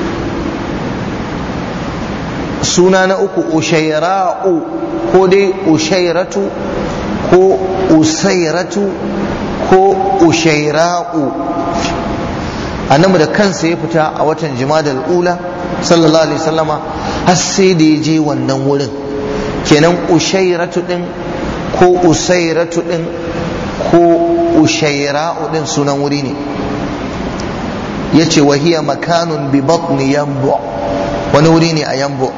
suna na uku ushaira'u ko dai ushairatu ko usairatu ko ushaira'u annabi da kansa ya fita a watan jimadal ula sallallahu alaihi wasallama har sai da ya je wannan wurin kenan ushairatu din ko usairatu din ko ushaira'u din sunan wuri ne yace wa hiya makanun bi batni yambu wani wuri ne a yambu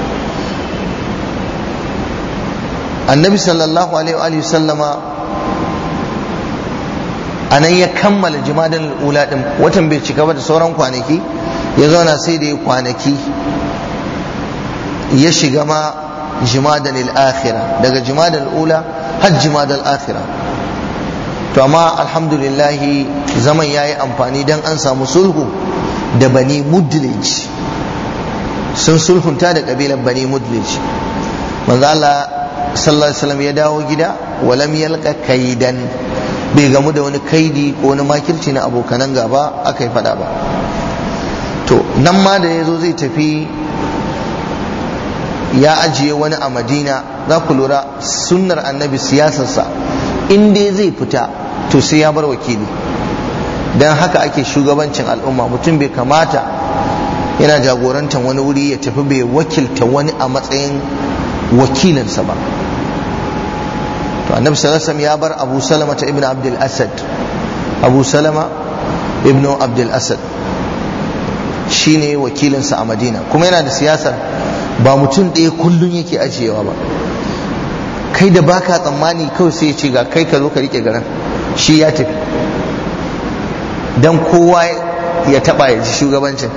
annabi sallallahu alaihi wa sallama anan ya kammala jimadan ula din watan bai cika ba da sauran kwanaki ya zauna sai da ya kwanaki ya shiga ma jimadan al-akhirah daga jimadan ula har jimadan al-akhirah to amma alhamdulillah zaman ya yi amfani don an samu sulhu da bani mudlij sun sulhunta da kabilar bani mudlij manzo Allah sallallahu alaihi wasallam ya dawo gida walam yalqa kaidan bai gamu da wani kaidi ko wani makirci na abokanan gaba aka yi fada ba to nan ma da ya zo zai tafi ya ajiye wani a madina za ku lura sunnar annabi siyasarsa in dai zai fita to sai ya bar wakili don haka ake shugabancin al'umma mutum bai kamata yana jagorantar wani wuri ya tafi bai wakilta wani a matsayin wakilinsa ba to annabi sallallahu alaihi ya bar abu salama ta ibn abdul asad abu salama ibn abdul asad shine wakilinsa a madina kuma yana da siyasar ba mutum ɗaya kullum yake ajiyewa ba kai da baka tsammani kawai sai ya ce ga kai ka zo ka rike garin shi ya tafi dan kowa ya taba ya ji shugabancin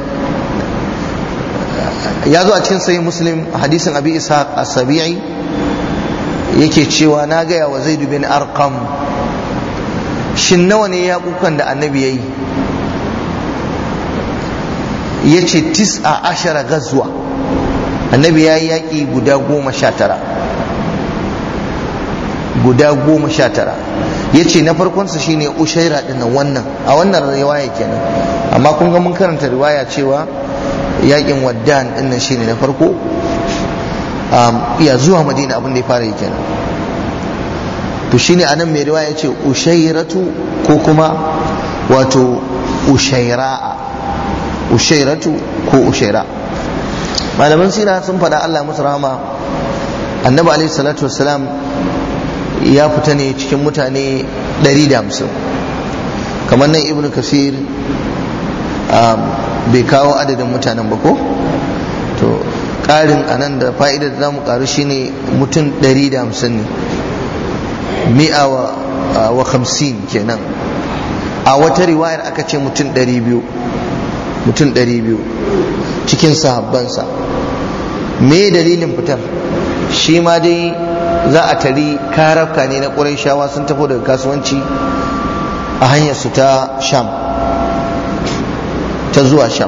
ya zo a cikin sahih muslim hadisin abi ishaq as-sabi'i yake cewa na gaya wa zaid bin arqam shin nawa ne ya kukan da annabi yayi yace tis'a ashara gazwa annabi ya yi yaƙi guda goma sha tara guda goma sha tara ya ce na farkonsa shine ushaira dinnan wannan a wannan riwaya kenan amma kun ga mun karanta riwaya cewa yaƙin waddan dinnan shine na farko iya zuwa madina abin da ya fara yi kenan to shine anan mai riwaya ya ce ushairatu ko kuma wato ushaira'a ushairatu ko ushaira malaman sira sun faɗa Allah musu rahama annabi alaihi salatu wassalam ya fita ne cikin mutane 150 kamar nan ibnu kasir bai kawo adadin mutanen ba ko to ƙarin anan da fa'idar da zamu ƙaru shine mutum 150 ne mi'a wa hamsin kenan a wata riwayar aka ce mutum 200 mutum 200 cikin sahabbansa me dalilin fitar shi ma dai za a tari karafka ne na shawa sun tafi daga kasuwanci a hanyar su ta sham ta zuwa sham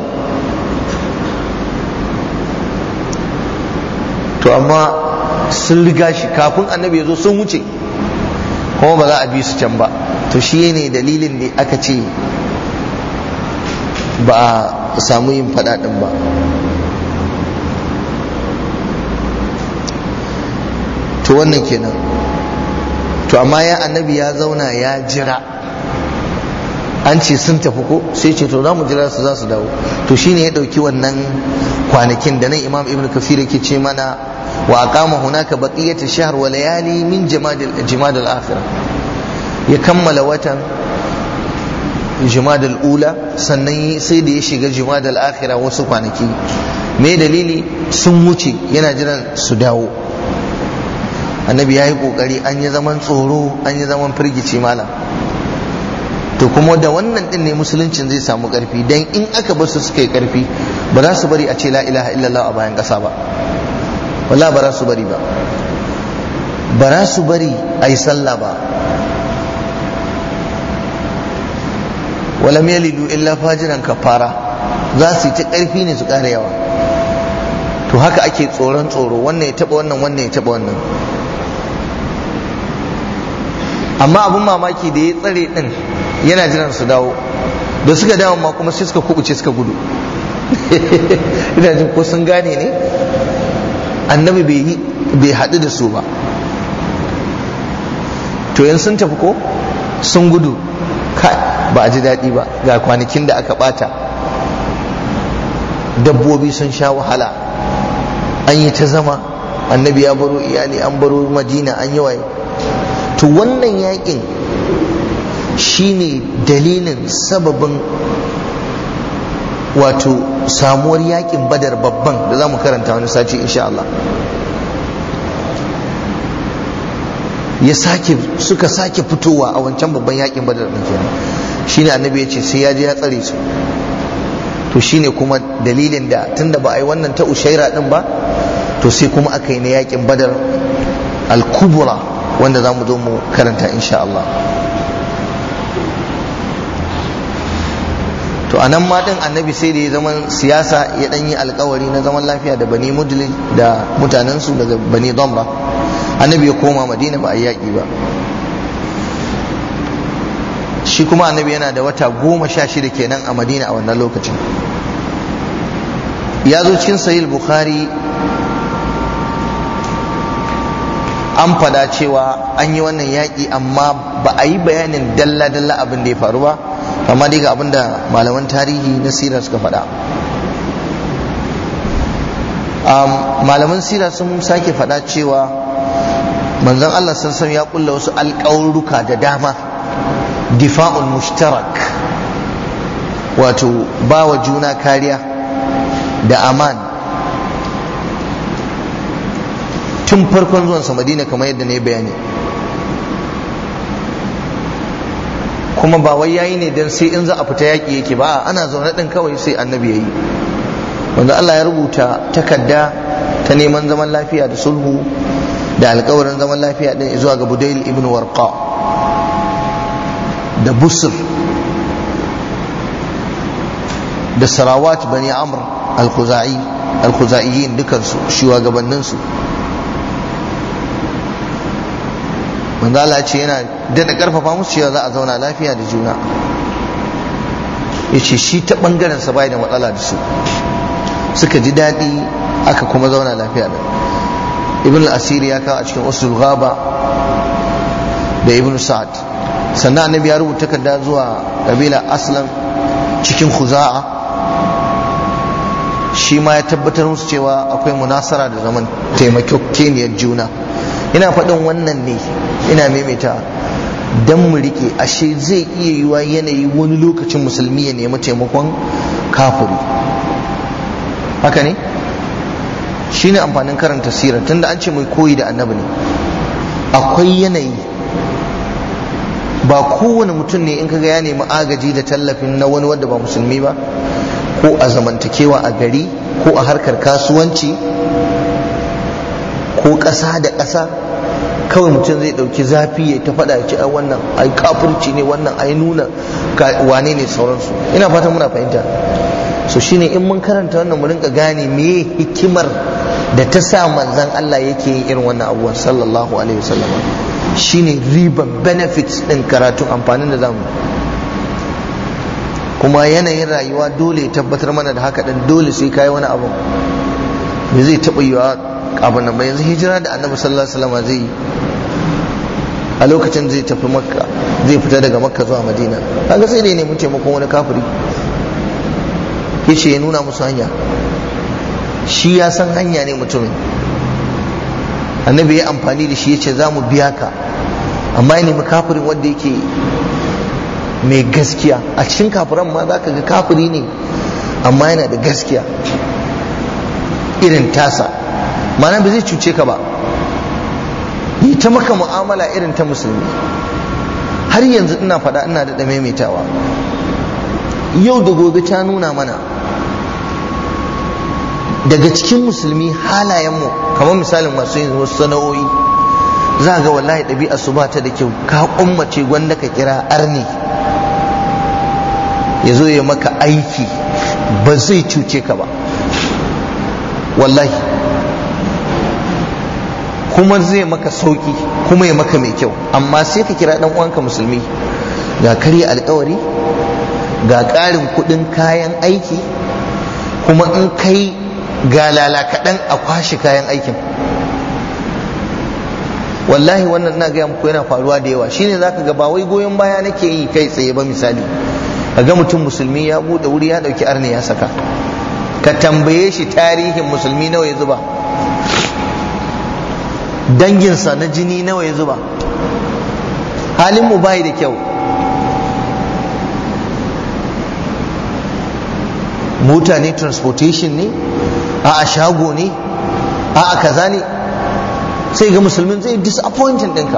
to amma sun riga shi kafin annabi ya zo sun wuce kuma ba za a bi su can ba to shi ne dalilin da aka ce ba a samu yin faɗaɗin ba to wannan kenan to amma ya annabi ya zauna ya jira an ce sun tafi ko sai ce to za mu jira su za su dawo to shine ya ɗauki wannan kwanakin da nan imam ibn kafir yake ce mana wa aqama hunaka baqiyatu shahr wa layali min jamadil jamadil akhirah ya kammala watan jumadal ula sannan sai da ya shiga jumadal akhira wasu kwanaki me dalili sun wuce yana jiran su dawo annabi ya yi kokari an yi zaman tsoro an yi zaman firgici malam to kuma da wannan din ne musuluncin zai samu karfi dan in aka bar su suka yi karfi ba za su bari a ce la ilaha illallah a bayan kasa ba wala ba za su bari ba ba za su bari a yi sallah ba walam yalidu illa fajiran kafara za su yi ta ƙarfi ne su ƙara yawa to haka ake tsoron tsoro wannan ya taɓa wannan wannan ya taɓa wannan amma abin mamaki da ya tsare ɗin yana jiran su dawo da suka dawo ma kuma sai suka kubuce suka gudu ina jin ko sun gane ne annabi bai haɗu da su ba to yan sun tafi ko sun gudu kai ba a ji daɗi ba ga kwanakin da aka ɓata dabbobi sun sha wahala an yi ta zama annabi ya baro iyali an baro madina an yi waye to wannan yakin shine dalilin sababin wato samuwar yakin badar babban da za mu karanta wani sati insha Allah ya sake suka sake fitowa a wancan babban yakin badar din kenan shine annabi ya ce sai ya je ya tsare su to shine kuma dalilin da tunda ba a yi wannan ta ushaira din ba to sai kuma aka yi na yakin badar al-kubra wanda za mu zo mu karanta insha Allah to a nan ma din annabi sai da ya zaman siyasa ya dan yi alkawari na zaman lafiya da bani mudlij da mutanensu daga bani damba annabi ya koma madina ba a yaƙi ba shi kuma annabi yana da wata goma sha shida kenan a madina a wannan lokacin ya zo cikin sahih bukhari an fada cewa an yi wannan yaƙi amma ba a yi bayanin dalla-dalla abin da ya faru ba amma dai ga abin da malaman tarihi na sirar suka faɗa malaman sira sun sake faɗa cewa manzon Allah sassan ya kulla wasu alƙawurruka da dama difa'ul mushtarak wato ba wa juna kariya da aman tun farkon zuwansa madina kamar yadda ne bayani kuma ba wai yayi ne don sai in za a fita yaƙi yake ba ana zaune ɗin kawai sai annabi ya yi wanda Allah ya rubuta takarda ta neman zaman lafiya da sulhu da alkawarin zaman lafiya ɗin zuwa ga budail ibn warqa da busr da sarawat bani amr al-khuzai al-khuzaiyin dukansu shugabanninsu manzo Allah ce yana daɗa ƙarfafa musu cewa za a zauna lafiya da juna yace shi ta ɓangaren sa bai da matsala da su suka ji daɗi aka kuma zauna lafiya da ibn al-asiri ya kawo a cikin usul ghaba da ibn sa'ad sannan annabi ya rubuta takarda zuwa kabila aslam cikin khuza'a shi ma ya tabbatar musu cewa akwai munasara da zaman taimakokeniyar juna ina faɗin wannan ne ina maimaita dan mu rike ashe zai iya yiwa yanayi wani lokacin musulmi ya nemi taimakon kafiri haka ne shi ne amfanin karanta sirar tunda an ce mai koyi da annabi ne akwai yanayi ba kowane mutum ne in kaga ya nemi agaji da tallafin na wani wanda ba musulmi ba ko a zamantakewa a gari ko a harkar kasuwanci ko ƙasa da ƙasa kawai mutum zai ɗauki zafi ya ta faɗa ya ce ai wannan ai kafirci ne wannan ai nuna wane ne sauransu ina fatan muna fahimta so shine in mun karanta wannan mu rinka gane me hikimar da ta sa manzon Allah yake yin irin wannan abubuwan sallallahu alaihi wasallam shine riban benefits din karatu amfanin da zamu kuma yanayin rayuwa dole ya tabbatar mana da haka din dole sai kai wani abu me zai taɓa yiwa abin nan ba yanzu hijira da annabi sallallahu alaihi wasallam zai yi a lokacin zai tafi makka zai fita daga makka zuwa madina kaga sai dai nemi taimakon wani kafiri yace ya nuna musu hanya shi ya san hanya ne mutumin annabi ya amfani da shi yace za mu biya ka amma ya nemi kafirin wanda yake mai gaskiya a cikin kafiran ma za ka ga kafiri ne amma yana da gaskiya irin tasa mana ba zai cuce ka ba yi ta maka mu'amala irin ta musulmi har yanzu ina faɗa ina da maimaitawa yau da gobe ta nuna mana daga cikin musulmi halayenmu kamar misalin masu yin wasu sana'o'i za ga wallahi ɗabi'a su ba ta da kyau ka kummace gwanda ka kira arni ya zo ya maka aiki ba zai cuce ka ba wallahi kuma zai maka sauki kuma ya maka mai kyau amma sai ka kira dan uwanka musulmi ga karya alkawari ga ƙarin kuɗin kayan aiki kuma in kai ga lala kaɗan a kwashe kayan aikin wallahi wannan na gaya muku yana faruwa da yawa shine zaka ga ba wai goyon baya nake yi kai tsaye ba misali ga mutum musulmi ya buɗe wuri ya ɗauki arni ya saka ka tambaye shi tarihin musulmi nawa ya zuba danginsa na jini nawa ya zuba halin mu bai da kyau mota ne transportation ne a a shago ne a a kaza ne sai ga musulmin zai disappointing ɗinka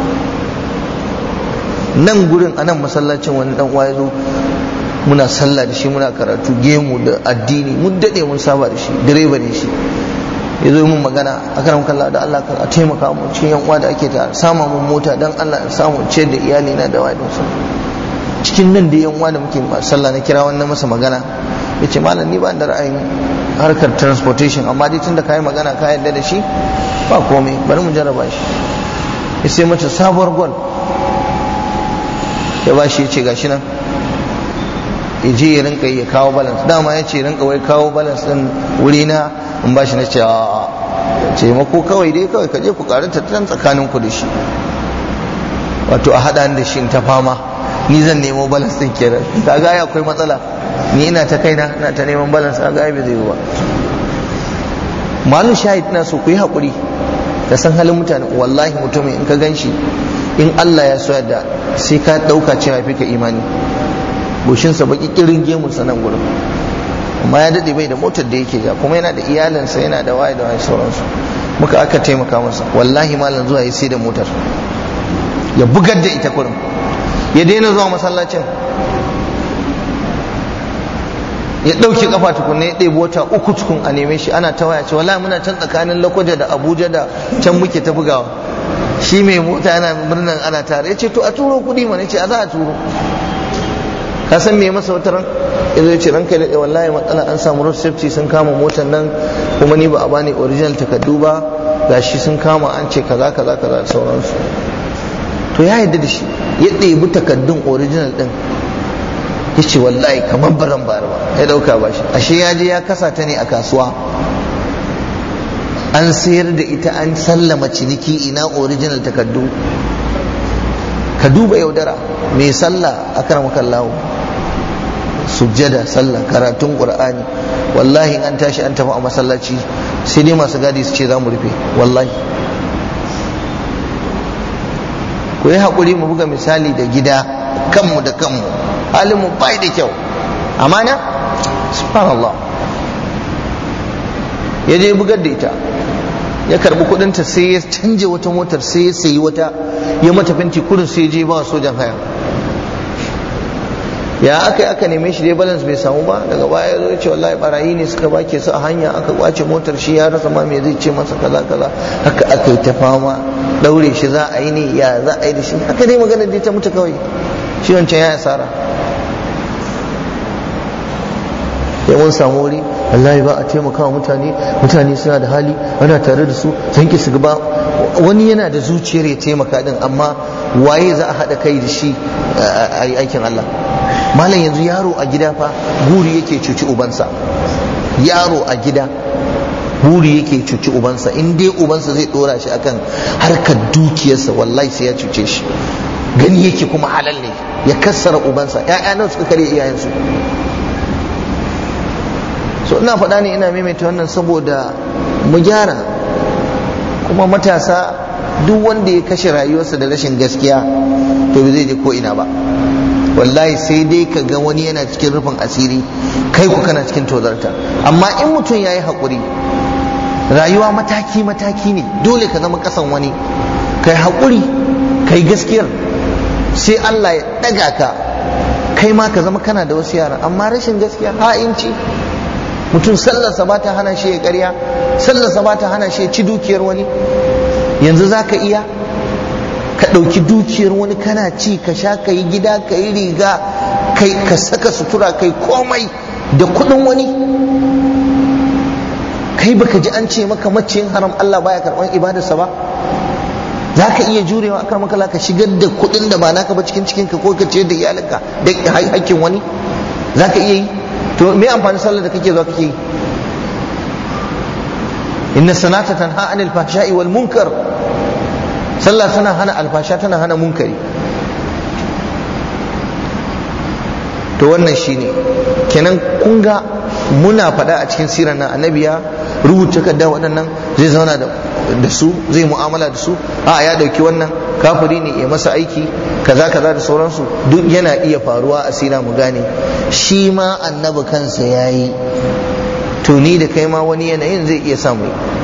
nan gurin a nan masallacin wani dan uwa ya zo muna sallah da shi muna karatu gemu da addini mun daɗe mun saba da shi direba ne shi ya zo mun magana a kan kalla da Allah a taimaka mu cikin yan uwa da ake ta sama mun mota dan Allah in samu ce da iyali na da wani su cikin nan da yan uwa da muke sallah na kira wannan masa magana yace malam ni ba da ra'ayin harkar transportation amma dai tunda kai magana ka yarda da shi ba komai bari mu jarraba shi ya sai mace sabuwar gwal ya ba shi ya ce gashi nan ya je ya rinka ya kawo balance dama ya ce rinka wai kawo balance din wuri na in ba shi na ce a ce mako kawai dai kawai ka je ku karu tattalin tsakanin ku da shi wato a haɗa da shi ta fama ni zan nemo balance din kenan kaga ya akwai matsala ni ina ta kaina ina ta neman balance kaga ai bai zai ba malin shahid na so ku yi haƙuri da san halin mutane wallahi mutumin in ka gan shi in Allah ya so da sai ka ɗauka cewa fi ka imani goshinsa baki kirin gemunsa nan gurin amma ya daɗe bai da motar da yake ja kuma yana da iyalinsa yana da waye da waye sauransu muka aka taimaka masa wallahi malam zuwa ya sai da motar ya bugar da ita kurin ya daina zuwa masallacin ya ɗauke kafa tukunna ya ɗebi wata uku tukun a neme shi ana ta waya ce wallahi muna can tsakanin lokoja da abuja da can muke ta bugawa shi mai mota yana murnan ana tare ya ce to a turo kuɗi mana ce a za a turo ka san me masa wata ran ya zo ya ce ranka daɗe wallahi matsala an samu road safety sun kama motar nan kuma ni ba a bani original takardu ba gashi sun kama an ce kaza kaza kaza da sauransu to ya yarda da shi ya ɗebi takardun original ɗin ya ce wallahi kamar baran bara ba ya ɗauka ba shi ashe ya je ya kasa ta ne a kasuwa an sayar da ita an sallama ciniki ina original takardu ka duba yaudara mai sallah a karamakan lawo sujjada sallah karatun qur'ani wallahi an tashi an tafi a masallaci sai dai masu gadi su ce za mu rufe wallahi ku yi haƙuri mu buga misali da gida kanmu da kanmu halinmu bai da kyau amana subhanallah ya je bugar da ita ya karbi kudinta sai ya canje wata motar sai ya sayi wata ya mata fenti kudin sai je ba sojan haya ya aka yi aka neme shi dai balance bai samu ba daga baya ya zo ce wallahi barayi ne suka bake su a hanya aka kwace motar shi ya rasa ma me zai ce masa kaza kaza haka aka yi ta fama daure shi za a yi ne ya za a yi da shi haka dai magana dai ta mutu kawai shi wancan ya asara ya mun samu wuri wallahi ba a taimaka wa mutane mutane suna da hali ana tare da su sun ki su ba wani yana da zuciyar ya taimaka din amma waye za a haɗa kai da shi a yi aikin Allah malam yanzu yaro a gida fa guri yake cuci ubansa yaro a gida buri yake cuci ubansa in dai ubansa zai dora shi akan harkar dukiyarsa wallahi sai ya cuce shi gani yake kuma halal ne ya kassara ubansa ya'ya nan suka kare iyayensu so ina faɗa ne ina maimaita wannan saboda mu gyara kuma matasa duk wanda ya kashe rayuwarsa da rashin gaskiya to bai zai je ko ina ba wallahi sai dai ka ga wani yana cikin rufin asiri kai ku kana cikin tozarta amma in mutum ya yi haƙuri rayuwa mataki mataki ne dole ka zama ƙasan wani kai haƙuri kai gaskiyar sai Allah ya ɗaga ka kai ma ka zama kana da wasu yara amma rashin gaskiya ha'inci mutum sallarsa ba ta hana shi ya ƙarya sallarsa ba ta hana shi ya ci dukiyar wani yanzu za ka iya ka ɗauki dukiyar wani kana ci ka sha ka yi gida ka yi riga kai ka saka sutura kai komai da kuɗin wani kai baka ji an ce maka maciyin haram Allah baya karɓar ibadarsa ba za ka iya jurewa akar makala ka shigar da kuɗin da ba naka ba cikin cikinka ko ka ciyar da iyalinka da hakkin wani za ka iya yi to me amfani sallar da kake zuwa kake yi inna sanata tanha anil fahsha'i wal munkar sallah tana hana alfasha tana hana munkari to wannan shine kenan kun ga muna faɗa a cikin sirar nan annabi ya rubuta kadda waɗannan zai zauna da su zai mu'amala da su a ya ɗauki wannan kafiri ne ya masa aiki kaza kaza da sauransu duk yana iya faruwa a sira mu gane shi ma annabi kansa ya yi to ni da kai ma wani yanayin zai iya samu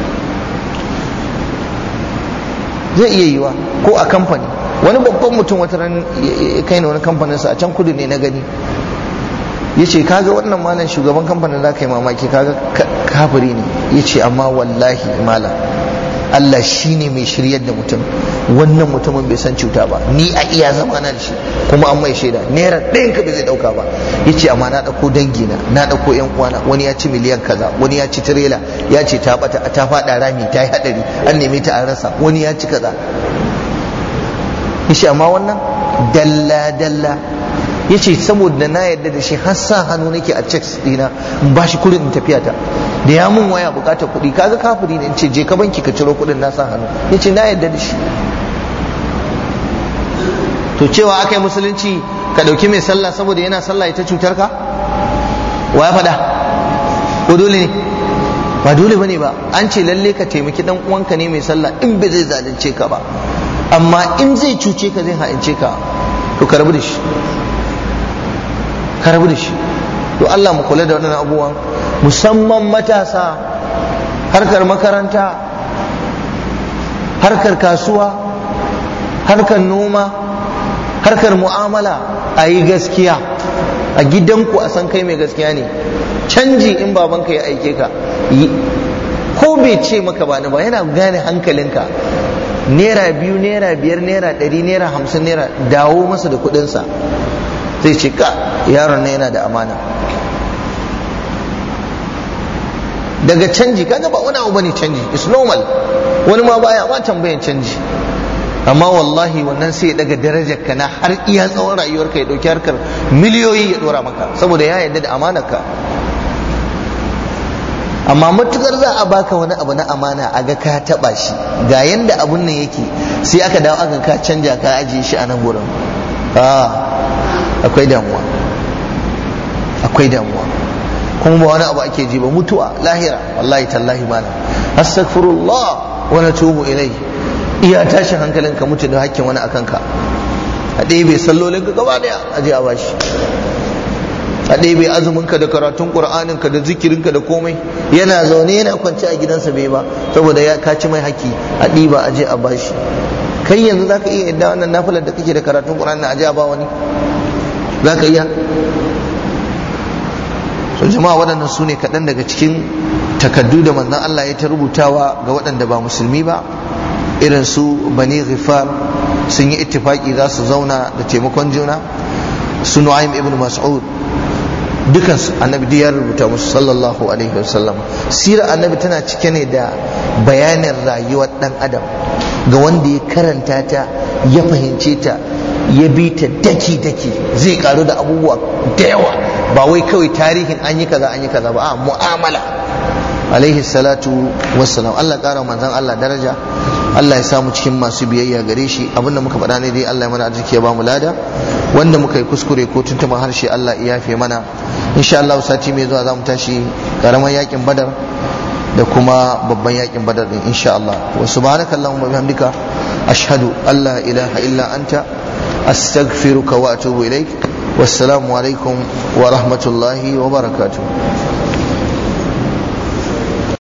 zai iya yiwa ko a kamfani wani babban mutum wata ran ya kai na wani kamfaninsa a can kudu ne na gani ya ce kaga wannan malam shugaban kamfanin za ka yi mamaki kaga kafiri ne ya ce amma wallahi malam Allah shi ne mai shiryar da mutum wannan mutumin bai san cuta ba ni a iya zama na da shi kuma an mai shaida naira ɗayan ka bai zai ɗauka ba ya ce amma na ɗauko dangina na ɗauko yan uwana wani ya ci miliyan kaza wani ya ci tirela ya ce ta bata ta faɗa rami ta yi haɗari an neme ta an rasa wani ya ci kaza ya ce amma wannan dalla dalla ya ce saboda na yarda da shi har sa hannu nake a checks dina in ba shi kuɗin in tafiya ta da ya mun waya bukatar kuɗi kaga kafiri ne in ce je ka banki ka ciro kuɗin na sa hannu ya ce na yarda da shi to cewa aka yi musulunci ka ɗauki mai sallah saboda yana sallah ita cutar ka wa ya faɗa ko dole ne ba dole bane ba an ce lalle ka taimaki dan uwanka ne mai sallah in bai zai zalunce ka ba amma in zai cuce ka zai ha'ince ka to ka rabu da shi ka rabu da shi to Allah mu kula da waɗannan abubuwan musamman matasa harkar makaranta harkar kasuwa harkar noma harkar mu'amala a yi gaskiya a gidanku a san kai mai gaskiya ne canji in babanka ya aike ka ko bai ce maka ba ni ba yana gane hankalinka naira biyu naira biyar naira ɗari naira hamsin naira dawo masa da kuɗinsa zai ce ka yaron na yana da amana daga canji kaga ba wani abu bane canji it's normal wani ma baya ma tambayan canji amma wallahi wannan sai ya daga darajar ka na har iya tsawon rayuwarka ya dauki harkar miliyoyi ya dora maka saboda ya yarda da amanarka amma matukar za a baka wani abu na amana a ga ka taba shi ga yanda abun nan yake sai aka dawo aka ka canja ka ajiye shi a nan gurin akwai damuwa akwai damuwa kuma ba wani abu ake ji ba mutuwa lahira wallahi tallahi mana astaghfirullah wa natubu ilai iya tashin hankalin ka mutu da hakkin wani akan ka a ɗaya bai sallolin ka gaba daya a je a bashi a ɗaya bai azumin ka da karatun qur'anin ka da zikirin ka da komai yana zaune yana kwance a gidansa bai ba saboda ya kaci mai haki a ɗiba a je a bashi kai yanzu zaka iya yadda wannan nafilar da kake da karatun qur'ani a je a ba wani zaka iya so jama'a waɗannan su ne kaɗan daga cikin takaddu da manzon Allah ya ta rubutawa ga waɗanda ba musulmi ba irin su bani ghifar sun yi ittifaki za su zauna da taimakon juna su nu'aym ibn mas'ud dukan annabi ya rubuta musu sallallahu alaihi wasallam sirar annabi tana cike ne da bayanin rayuwar dan adam ga wanda ya karanta ta ya fahimce ta ya bi ta daki daki zai karu da abubuwa da yawa ba wai kawai tarihin an yi kaza an yi kaza ba a mu'amala alaihi salatu wassalam Allah kara manzon Allah daraja Allah ya samu cikin masu biyayya gare shi abinda muka faɗa ne dai Allah ya mana arziki ya bamu lada wanda muka yi kuskure ko tuntuban harshe Allah ya yafe mana insha Allah sati mai zuwa zamu tashi karamar yakin badar da kuma babban yakin badar din insha Allah wa subhanakallahumma bihamdika ashhadu an la ilaha illa anta astaghfiruka wa atubu ilaik wassalamu alaikum wa rahmatullahi wa barakatuh